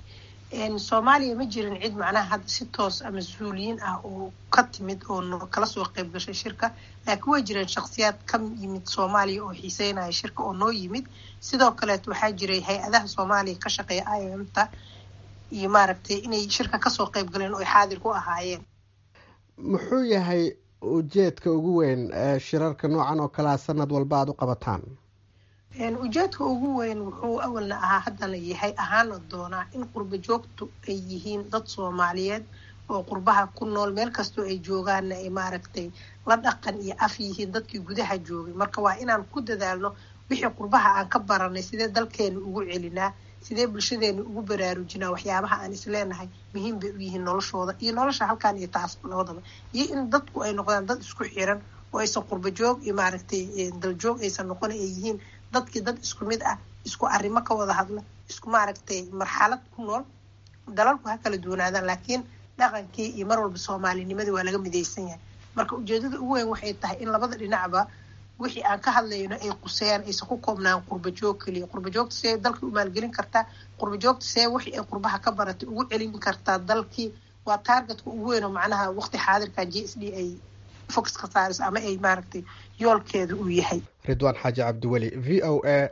Speaker 12: soomaaliya ma jirin cid macnaha hadda si toos a mas-uuliyiin ah oo ka timid oo kala soo qayb gashay shirka laakiin way jireen shaksiyaad ka yimid soomaaliya oo xiiseynaya shirka oo noo yimid sidoo kaleet waxaa jiray hay-adaha soomaaliya ka shaqeeya i m ta iyo maaragtay inay shirka kasoo qayb galeen oo ay xaadir ku ahaayeen
Speaker 13: muxuu yahay ujeedka ugu weyn shirarka noocan oo kalea sanad walba aada u qabataan
Speaker 12: ujeedka ugu weyn wuxuu awalna ahaa haddana yahay ahaana doonaa in qurbo joogtu ay yihiin dad soomaaliyeed oo qurbaha ku nool meel kastoo ay joogaanna ay maaragtay la dhaqan iyo af yihiin dadkii gudaha joogay marka waa inaan ku dadaalno wixii qurbaha aan ka baranay sidee dalkeena ugu celinaa sidee bulshadeena ugu baraarujinaa waxyaabaha aan isleenahay muhiim bay u yihiin noloshooda iyo nolosha halkaan iyo taas labadaba iyo in dadku ay noqdaan dad isku xiran oo aysan qurbo joog iyo maaragtay daljoog aysan noqon ay yihiin dadkii dad isku mid ah isku arrimo ka wada hadla isku maaragtay marxalad ku nool dalalku ha kala duwanaadaan laakiin dhaqankii iyo mar walba soomaalinimadii waa laga midaysan yahay marka ujeedada ugu weyn waxay tahay in labada dhinacba wixii aan ka hadlayno ay quseeyaan aysan ku koobnaan qurba joog keliya qurba joogta see dalkii u maalgelin kartaa qurba joogta see wixii ay qurbaha ka baratay ugu celin kartaa dalkii waa taargetka ugu weyn oo macnaha waqti xaadirka j s d ay fox ka saarayso ama ay maaragtay yoolkeeda uu yahay
Speaker 13: ridwaan xaaji cabdiweli v o a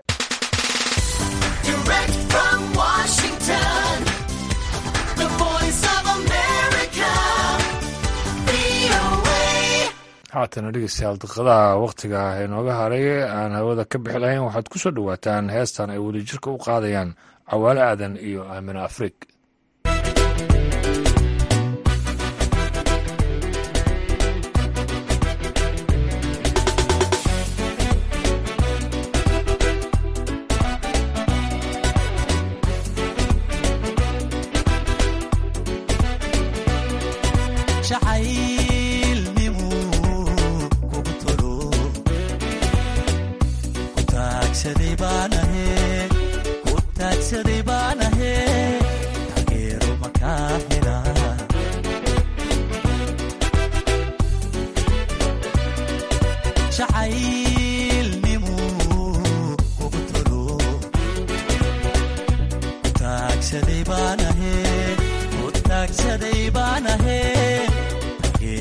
Speaker 1: haatana dhegeystayaal daqiiqadaha wakhtiga inooga haray aan hawada ka bixi lahayn waxaad ku soo dhowaataan heestan ay wadajirka u qaadayaan cawaale aadan iyo aamina afrig
Speaker 14: taagsaday baan ahe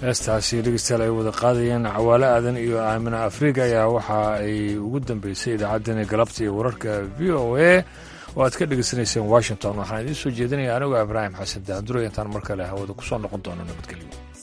Speaker 1: heestaasi dhegeystayaal ay wada qaadayeen cawaale aadan iyo aamina afriga ayaa waxa ay ugu dambeysay idaacaddani galabta iyo wararka v o a oo aad ka dhegeysanayseen washington waxaan idiin soo jeedinaya anigoo ibraahim xasan daanduro intaan mar kale hawada ku soo noqon doono nabadgelyo